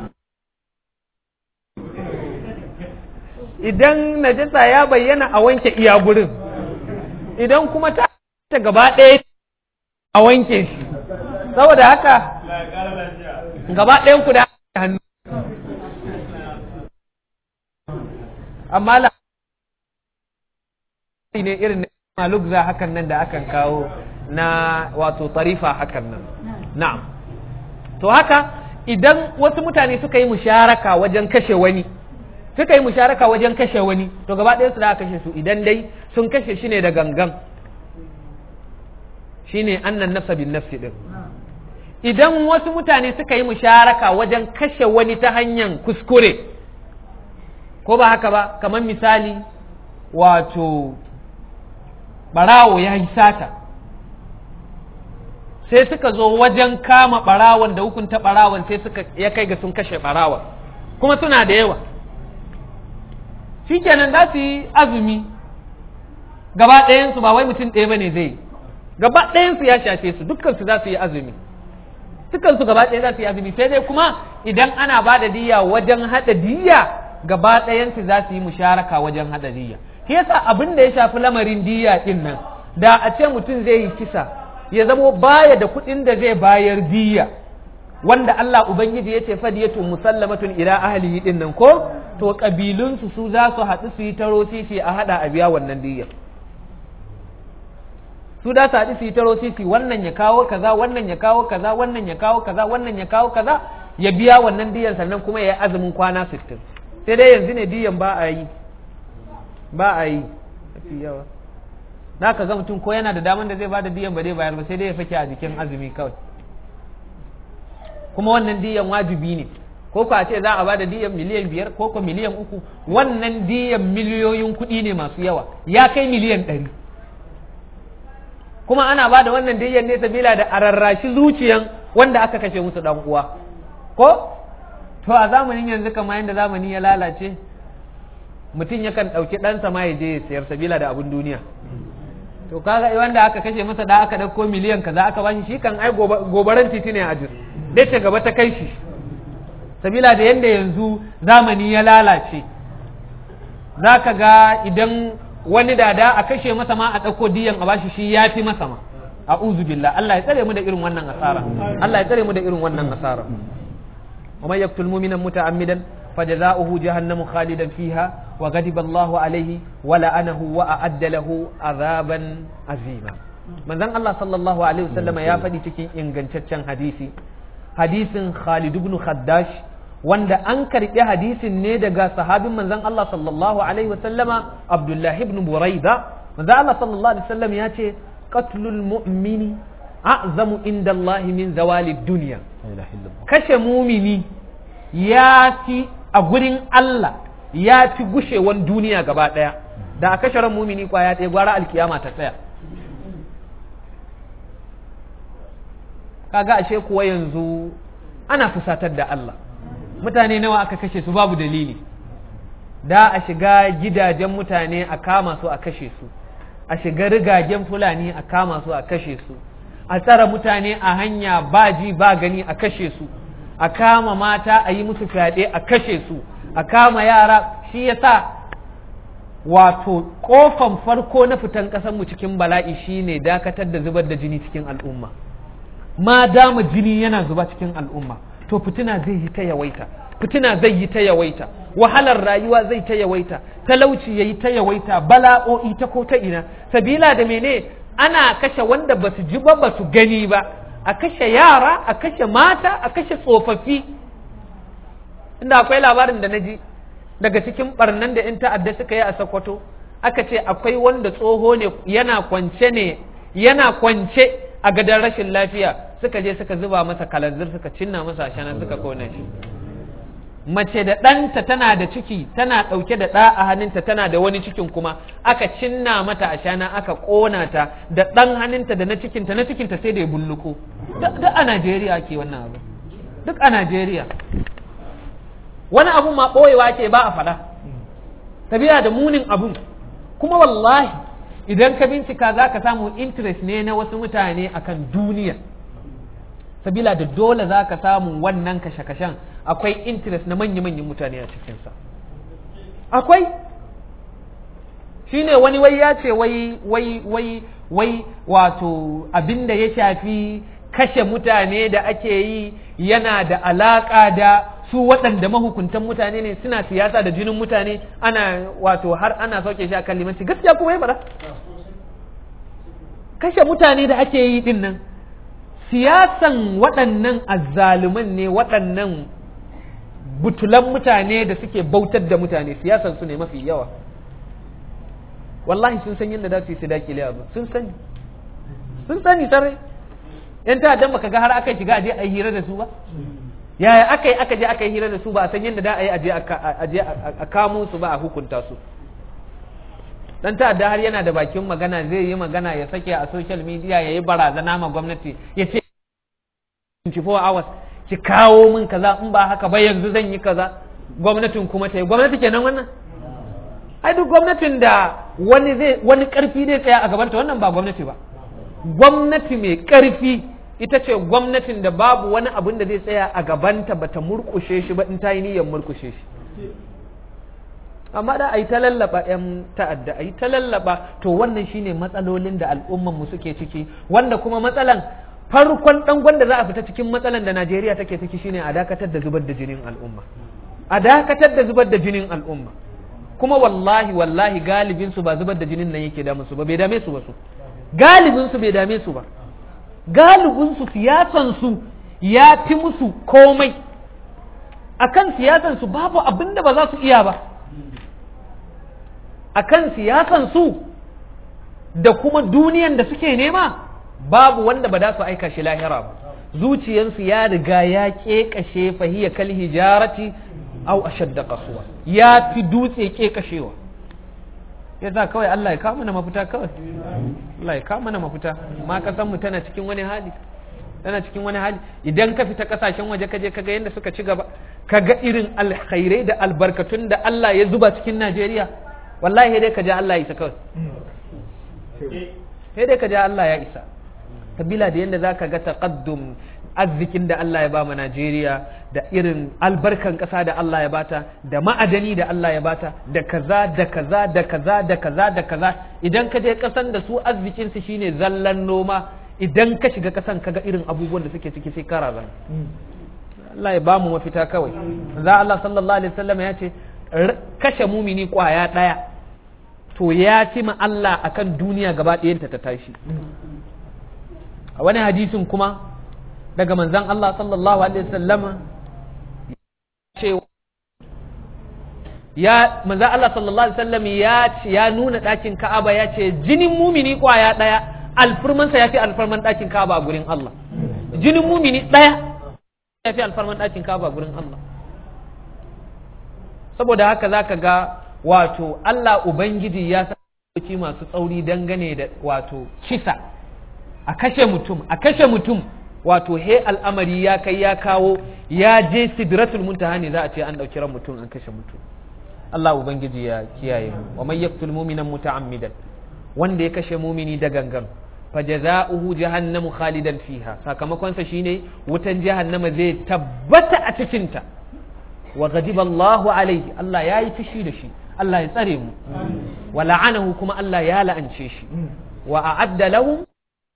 B: idan najasa ya bayyana a wanke iya gurin idan kuma ta ta gaba ɗaya a wanke shi saboda haka gaba ɗayan ku da hannu amma la ne irin malugza hakan nan da akan kawo na wato tarifa hakan nan na'am to haka idan wasu mutane suka yi musharaka wajen kashe wani suka yi musharaka wajen kashe wani to gaba ɗaya su da kashe su idan dai sun kashe shi ne da gangan shine annan nafsa bin nafsi din idan wasu mutane suka yi musharaka wajen kashe wani ta hanyar kuskure ko ba haka ba kamar misali wato barawo ya yi sata sai suka zo wajen kama barawon da hukunta barawon sai suka ya kai ga sun kashe barawon kuma suna da yawa shikenan za su yi azumi gaba ɗayansu ba wai mutum ɗaya ba ne zai gaba ɗayansu ya shafe su dukkansu za su yi azumi dukkansu gaba ɗaya za su yi azumi sai dai kuma idan ana ba da diya wajen haɗa diya gaba ɗayansu za su yi musharaka wajen haɗa diya shi yasa abin da ya shafi lamarin diya ɗin nan da a ce mutum zai yi kisa ya zamo baya da kuɗin da zai bayar diya wanda Allah Ubangiji ya ce fadiyatu musallamatun ila ahlihi ɗin nan ko to kabilunsu su za su haɗu su yi taro sisi a haɗa a biya wannan diya su da su haɗu su yi taro sisi wannan ya kawo kaza wannan ya kawo kaza wannan ya kawo kaza wannan ya kawo kaza ya biya wannan diyan sannan kuma ya yi azumin kwana 60 sai dai yanzu ne diyan ba a yi ba a yi mafi yawa na ka ga mutum ko yana da daman da zai ba da diyan ba zai bayar ba sai dai ya fake a jikin azumi kawai kuma wannan diyan wajibi ne ko ko a ce za a ba da diyan miliyan biyar ko ko miliyan uku wannan diyan miliyoyin kuɗi ne masu yawa ya kai miliyan ɗari kuma ana ba da wannan diyan ne sabila da a rarrashi zuciyan wanda aka kashe musu dan uwa ko to a zamanin yanzu kamar yadda zamani ya lalace mutum yakan ɗauki ɗansa ma ya je ya sayar sabila da abin duniya to kaga wanda aka kashe masa da aka ɗauko miliyan kaza aka bashi shi kan ai gobaran titi ne a jir dai ta gaba ta kai shi sabila da yadda yanzu zamani ya lalace za ka ga idan wani dada a kashe masa ma a ɗauko diyan a bashi shi ya fi masa ma a billah Allah ya tsare mu da irin wannan asara Allah ya tsare mu da irin wannan asara ومن يقتل مؤمنا متعمدا فجزاؤه جهنم خالدا فيها وغضب الله عليه ولعنه وأعد له عذابا عظيما من ذن الله صلى الله عليه وسلم يا فدي cikin ingantaccen hadisi hadisin Khalid ibn Khaddash wanda an karɓi hadisin ne daga sahabin manzon Allah sallallahu alaihi wasallama Abdullah ibn Buraida manzon Allah sallallahu alaihi wasallam ya ce qatlul mu'mini a'zamu inda Allah min zawali dunya kashe mumini ya fi a gurin Allah ya fi gushewan duniya gaba ɗaya da a kashe ran mumini kwaya ɗaya gwara alkiyama ta tsaya kaga ashe kuwa yanzu ana fusatar da Allah mutane nawa aka kashe su babu dalili da a shiga gidajen mutane a kama su a kashe su a shiga rigagen fulani a kama su a kashe su a tsara mutane a hanya ba ji ba gani a kashe su a kama mata a yi musu fyaɗe a kashe su a kama yara shi yasa wato kofan farko na fitan mu cikin bala'i shine dakatar da zubar da jini cikin al'umma ma dama jini yana zuba cikin al'umma to fitina zai yi ta yawaita fitina zai yi ta yawaita wahalar rayuwa zai ta yawaita
C: talauci yayi ta yawaita bala'o'i ta ko ta ina sabila da mene ana kashe wanda basu ji ba basu gani ba a kashe yara a kashe mata a kashe tsofaffi inda akwai labarin da na ji daga cikin barnan da 'yan ta'adda suka yi a Sokoto aka ce akwai wanda tsoho ne yana kwance ne yana kwance a gadon rashin lafiya suka je suka zuba masa kalanzir suka cinna masa shana suka kone shi mace da ɗanta tana da ciki tana ɗauke da ɗa a hannunta tana da wani cikin kuma aka cinna mata a shana aka ƙona ta da ɗan hannunta da na cikinta na cikinta sai da ya bulluko duk a Najeriya ke wannan abu duk a Najeriya wani abu ma ɓoyewa ke ba a faɗa tabiya da munin abun kuma wallahi idan ka bincika za ka samu interest ne na wasu mutane akan duniya sabila da dole za ka samu wannan kashe-kashen akwai interest na manya-manyan mutane a cikinsa akwai shine wani wai ya ce wai wai wai wai wato abin da ya shafi kashe mutane da ake yi yana da alaƙa da su waɗanda mahukuntan mutane ne suna siyasa da jinin mutane ana wato har ana sauke shi a kan limanci gaskiya kuma ya bara kashe mutane da ake yi din nan siyasan waɗannan azzaluman ne waɗannan butulan mutane da suke bautar da mutane siyasan su ne mafi yawa wallahi sun san yadda za su yi su dakile abu sun sani sun sani sarai yan ta'addan baka ga har aka shiga aje a yi hira da su ba yaya aka yi aka je aka yi hira da su ba a san yadda da a yi aje a kamo su ba a hukunta su dan ta'adda har yana da bakin magana zai yi magana ya sake a social media ya yi barazana ma gwamnati ya ce 24 hours ki kawo min kaza in ba haka ba yanzu zan yi kaza gwamnatin kuma ta yi gwamnati kenan wannan ai duk gwamnatin da wani zai wani karfi zai tsaya a gabanta wannan ba gwamnati ba gwamnati mai karfi ita ce gwamnatin da babu wani abin da zai tsaya a gabanta bata murkushe shi ba in ta yi niyyar murkushe shi amma da a yi ta lallaba 'yan ta'adda a yi ta lallaba to wannan shine matsalolin da al'umman mu suke ciki wanda kuma matsalan farkon dangon da za a fita cikin matsalan da Najeriya take ciki shine a dakatar da zubar da jinin al'umma a dakatar da zubar da jinin al'umma kuma wallahi wallahi galibin su ba zubar da jinin nan yake damu su ba bai dame su ba su galibin su bai dame su ba galibin su siyasan su ya fi musu komai akan siyasan su babu abin da ba za su iya ba akan siyasan su da kuma duniyan da suke nema babu wanda ba za su aika shi lahira ba zuciyansu ya riga ya ƙeƙashe fahiyya kal hijarati au ashadda qaswa ya fi dutse ƙeƙashewa yasa kawai Allah ya kawo mana mafita kawai Allah ya kawo mana mafita ma kasan mu tana cikin wani hali tana cikin wani hali idan ka fita kasashen waje ka je kaga yadda suka ci gaba kaga irin alkhairai da albarkatun da Allah ya zuba cikin Najeriya wallahi dai ka je Allah ya isa kawai sai dai ka je Allah ya isa kabila da yadda zaka ga taqaddum arzikin da Allah ya ba mu Najeriya da irin albarkan ƙasa da Allah ya bata da ma'adani da Allah ya bata da kaza da kaza da kaza da kaza da kaza idan ka je ƙasan da su arzikin su shine zallan noma idan ka shiga ƙasan kaga irin abubuwan da suke ciki sai kara zan Allah ya ba mu mafita kawai za Allah sallallahu alaihi wasallam ya ce kashe mumini kwaya ɗaya to ya fi ma Allah akan duniya gaba ɗayanta ta tashi a wani hadisin kuma daga manzan Allah sallallahu alaihi wasallama ce ya manzan Allah sallallahu alaihi wasallam ya ya nuna ɗakin Ka'aba ya ce jinin mumini kwaya ɗaya alfirmansa ya fi alfarman ɗakin Ka'aba gurin Allah jinin mumini ɗaya ya fi alfarman ɗakin Ka'aba gurin Allah saboda haka zaka ga wato Allah Ubangiji ya sa masu tsauri dangane da wato kisa a kashe mutum a kashe mutum wato he al'amari ya kai ya kawo ya je sidratul muntaha ne za a ce an ɗauki ran mutum an kashe mutum Allah ubangiji ya kiyaye mu wa man yaqtul mu'minan muta'ammidan wanda ya kashe mumini da gangan fajaza'uhu jahannamu khalidan fiha sakamakon sa shine wutan jahannama zai tabbata a cikin ta wa ghadiba Allahu alaihi Allah ya yi fushi da shi Allah ya tsare mu wa la'anahu kuma Allah ya la'ance shi wa a'adda lahu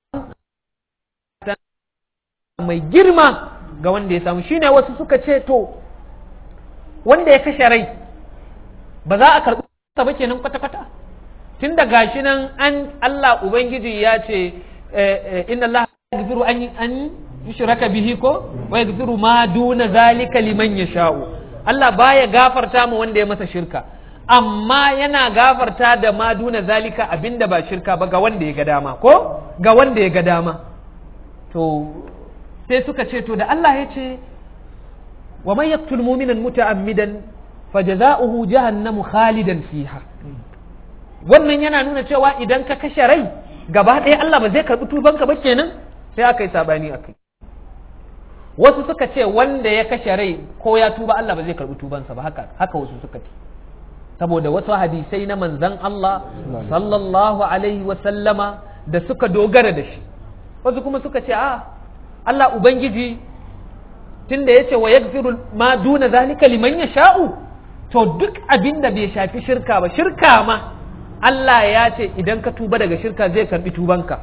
C: mai girma ga wanda ya samu shine wasu suka ce to wanda ya kashe rai ba za a karɓi ba kenan kwata-kwata tun da gashi nan an Allah Ubangiji ya ce inna Allah yaghfiru an an yushraka bihi ko wa yaghfiru ma duna zalika liman yasha'u Allah baya gafarta mu wanda ya masa shirka amma yana gafarta da ma duna zalika abinda ba shirka ba ga wanda ya ga dama ko ga wanda ya ga dama to sai suka ce to da Allah ya ce wa man yaqtul mu'minan muta'ammidan fajaza'uhu jahannamu khalidan fiha wannan yana nuna cewa idan ka kashe rai gaba ɗaya Allah ba zai karɓi tubanka ba kenan sai aka yi sabani akai wasu suka ce wanda ya kashe rai ko ya tuba Allah ba zai karɓi tubansa ba haka haka wasu suka ce saboda wasu hadisai na manzon Allah sallallahu alaihi wa sallama da suka dogara da shi wasu kuma suka ce a Allah ubangiji tunda yace wa yaghfiru ma duna zalika liman yasha'u to duk abin da bai shafi shirka ba shirka ma Allah ya ce idan ka tuba daga shirka zai karbi tubanka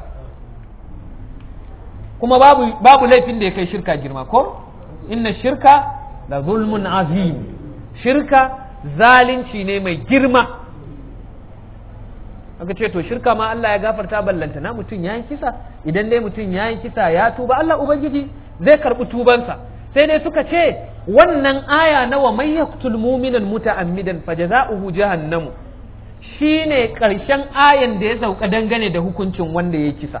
C: kuma babu, babu laifin da ya kai shirka girma ko inna shirka la zulmun azim shirka zalunci ne mai girma aka ce to shirka ma Allah ya gafarta ballanta na mutum ya yi kisa idan dai mutum ya yi kisa ya tuba Allah ubangiji zai karbi tubansa sai dai suka ce wannan aya na wa man yaqtul mu'minan muta'ammidan fajaza'uhu jahannamu shine karshen ayan da ya sauka dangane da hukuncin wanda ya kisa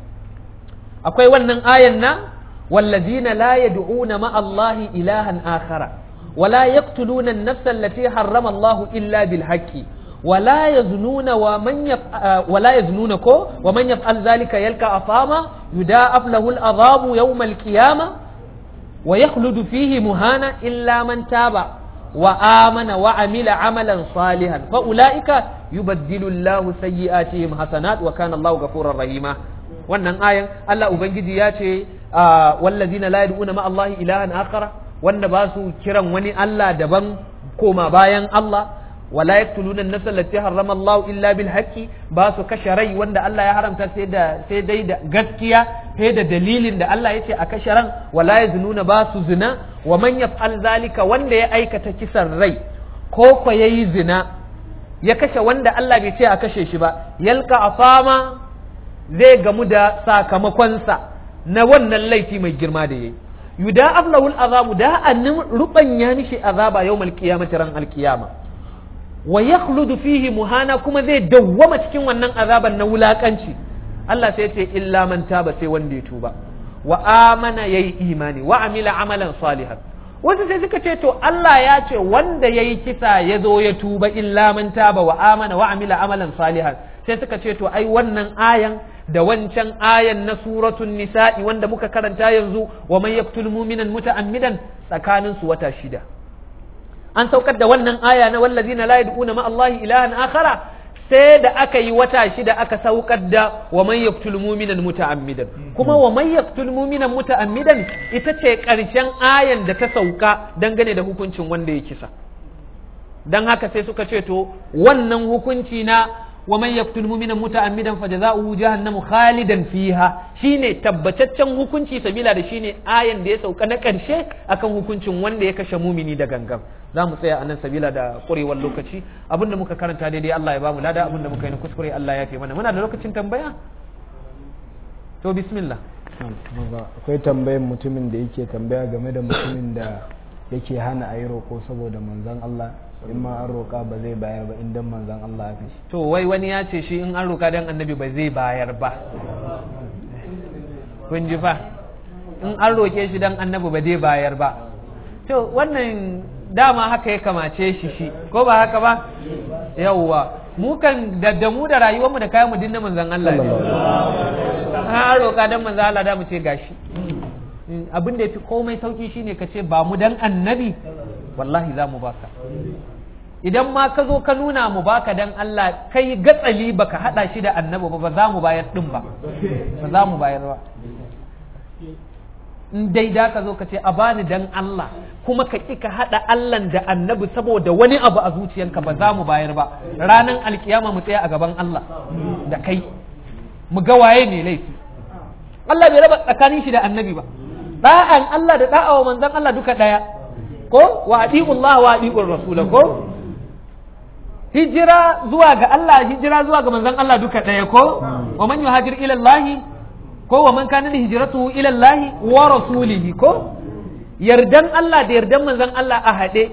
C: akwai wannan ayan na wallazina la yad'una ma Allah ilahan akhara ولا يقتلون النفس التي حرم الله إلا بالحق ولا يزنون ومن يفعل ولا يزنون كو ومن يفعل ذلك يلقى أثاما يداعف له العذاب يوم القيامة ويخلد فيه مهانا إلا من تاب وآمن وعمل عملا صالحا فأولئك يبدل الله سيئاتهم حسنات وكان الله غفورا رحيما wannan ayan Allah ubangiji ya ce wallazina la yad'una ma Allah ilahan akhara wanda ba su kiran wani Allah daban koma bayan Allah wala yaqtuluna an-nafs allati harrama Allah illa bil haqqi ba su kashe rai wanda Allah ya haramta sai da sai dai da gaskiya sai da dalilin da Allah yace a kashe ran wala yaznuna ba su zina wa man yaf'al zalika wanda ya aikata kisan rai ko ko yayi zina ya kashe wanda Allah bai ce a kashe shi ba yalka afama zai gamu da sakamakonsa na wannan laifi mai girma da yayi yuda aflahul azabu da annin rubanya mishi azaba yawmal qiyamati ran alqiyama wa yakhludu fihi muhana kuma zai dawwama cikin wannan azaban na wulakanci Allah sai ce illa man taba sai wanda ya tuba wa amana yayi imani wa amila amalan salihan wasu sai suka ce to Allah ya ce wanda yayi kisa ya zo ya tuba illa man taba wa amana wa amila amalan salihan sai suka ce to ai wannan ayan da wancan ayan na suratun nisa'i wanda muka karanta yanzu wa man yaqtul mu'minan muta'ammidan tsakanin su wata shida an saukar da wannan aya na wallazina la yad'una ma Allah ilahan akhara sai da aka yi wata shida aka saukar da wa man yaqtul mu'minan muta'ammidan kuma wa man yaqtul mu'minan muta'ammidan ita ce karshen ayan da ta sauka dangane da hukuncin wanda ya kisa dan haka sai suka ce to wannan hukunci na ومن يقتل مؤمنا متعمدا فجزاؤه جهنم خالدا فيها shine tabbataccen hukunci sabila da shine ayan da ya sauka na karshe akan hukuncin wanda ya kashe mumini da gangan za mu tsaya anan sabila da kurewar lokaci abinda muka karanta daidai Allah ya bamu lada abinda muka yi na kuskure Allah ya fi mana muna da lokacin tambaya to bismillah
A: akwai tambayin mutumin da yake tambaya game da mutumin da yake hana a yi roƙo saboda manzon Allah in ma an roƙa ba zai bayar ba idan manzon Allah ya fi
C: to wai wani ya ce shi in an roƙa dan annabi ba zai bayar ba kun ji fa in an roƙe shi dan annabi ba zai bayar ba to wannan dama haka ya kamace shi shi ko ba haka ba yawwa mu kan da da mu da rayuwarmu da kayan mu dinna manzon Allah ne an roƙa dan manzon Allah da mu ce gashi abin da ya fi komai sauki shine ka ce ba mu dan annabi wallahi za mu baka idan ma ka zo ka nuna mu baka dan Allah kai gatsali baka hada shi da annabi ba ba za mu bayar din ba ba za mu bayar ba in dai da ka zo ka ce a bani dan Allah kuma ka ƙi ka hada Allah da annabi saboda wani abu a zuciyanka ba za mu bayar ba ranar alkiyama mu tsaya a gaban Allah da kai mu ga waye ne laifi Allah bai raba tsakanin shi da annabi ba da'an Allah da da'a wa manzon Allah duka daya ko wa adi'u Allah wa adi'u Rasul ko hijira zuwa ga Allah hijira zuwa ga manzon Allah duka ɗaya ko wa man yuhajir ila Allah ko wa man kana hijratuhu ila Allah wa rasulihi ko yardan Allah da yardan manzon Allah a haɗe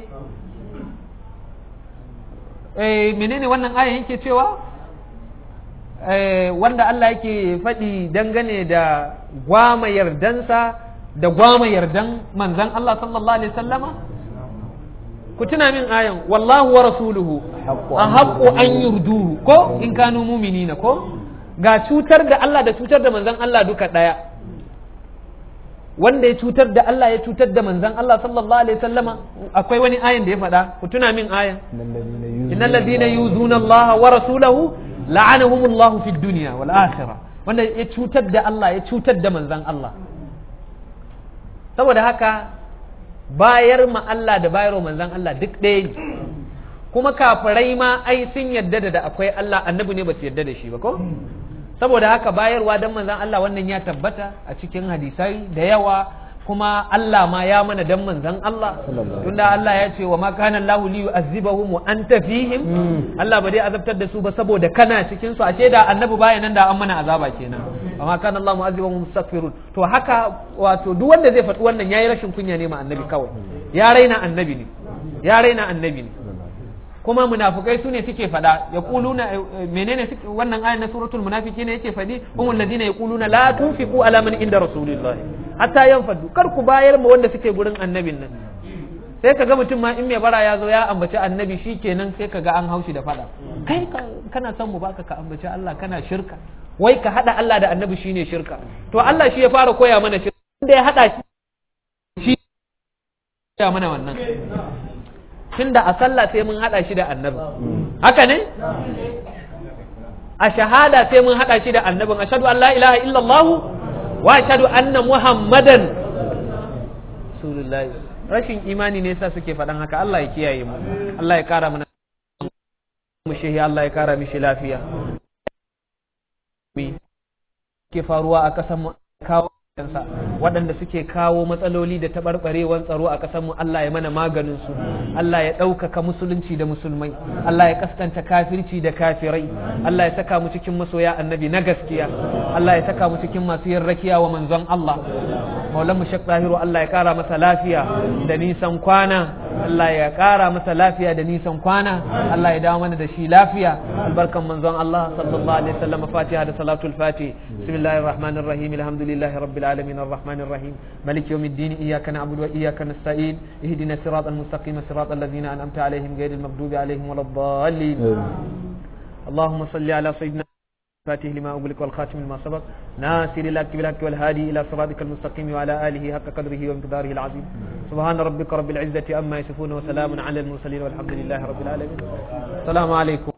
C: eh menene wannan aya yake cewa eh wanda Allah yake faɗi dangane da gwama yardansa da gwama yardan manzon Allah sallallahu alaihi wasallama ku tuna min ayan wallahu wa rasuluhu a haƙo an yurduhu ko in kanu muminina ko ga cutar da Allah da cutar da manzan Allah duka ɗaya wanda ya cutar da Allah ya cutar da manzan Allah sallallahu alaihi sallama akwai wani ayan da ya faɗa ku tuna min ayan innal ladina yuzuna Allah wa rasulahu la'anahum Allah fi dunya wal akhirah wanda ya cutar da Allah ya cutar da manzan Allah saboda haka bayar ma Allah da bayar wa manzan Allah duk ɗaya ne kuma kafirai ma ai sun yadda da akwai Allah annabi ne ba su yadda da shi ba ko saboda haka bayarwa don manzan Allah wannan ya tabbata a cikin hadisai da yawa kuma Allah ma ya mana dan manzan Allah tunda Allah ya ce wa ma kana Allahu li yu'azzibahum wa anta fihim Allah ba dai azabtar da su ba saboda kana cikin su ashe da annabi baya nan da an mana azaba kenan wa ma kana Allahu mu'azzibahum mustaghfirun to haka wato duk wanda zai faɗi wannan yayi rashin kunya ne ma annabi kawai ya raina annabi ne ya raina annabi ne kuma munafukai su ne suke faɗa ya kuluna menene wannan ayan na suratul munafiki ne yake faɗi humul ladina yaquluna la tunfiqu ala man inda rasulillahi hatta yanfadu kar ku bayar ma wanda suke gurin annabin nan sai kaga mutum ma in mai bara ya zo ya ambaci annabi shikenan sai kaga an haushi da faɗa kai kana son mu baka ka ambaci Allah kana shirka wai ka hada Allah da annabi shine shirka to Allah shi ya fara koya mana shirka inda ya hada shi ya mana wannan tunda a sallah sai mun hada shi da annabi haka ne a shahada sai mun hada shi da annabin ashhadu an la ilaha illallah wa ashhadu anna muhammadan rasulullahi rashin imani ne yasa suke faɗan haka Allah ya kiyaye mu Allah ya kara mana mu shehi Allah ya kara mishi lafiya ke faruwa a ƙasar mu kawo kansa waɗanda suke kawo matsaloli da taɓarɓarewar tsaro a ƙasarmu Allah ya mana maganin su Allah ya ɗaukaka musulunci da musulmai Allah ya kaskanta kafirci da kafirai Allah ya saka mu cikin masoya annabi na gaskiya Allah ya saka mu cikin masu yin rakiya wa manzon Allah maulan mu shek zahiru Allah ya ƙara masa lafiya da nisan kwana Allah ya ƙara masa lafiya da nisan kwana Allah ya dawo mana da shi lafiya albarkan manzon Allah sallallahu alaihi wasallam fatiha da salatul fatih bismillahir rahmanir rahim alhamdulillahi rabbil alamin arrahmanir rahim malik yawmiddin iyyaka na'budu wa iyyaka nasta'in ihdina siratal mustaqim siratal ladzina an'amta alaihim ghayril maghdubi alaihim waladdallin اللهم صل على سيدنا فاتح لما أغلق والخاتم لما سبق ناصر الحق بالحق والهادي إلى صراطك المستقيم وعلى آله حق قدره ومقداره العظيم سبحان ربك رب العزة أما يصفون وسلام على المرسلين والحمد لله رب العالمين السلام عليكم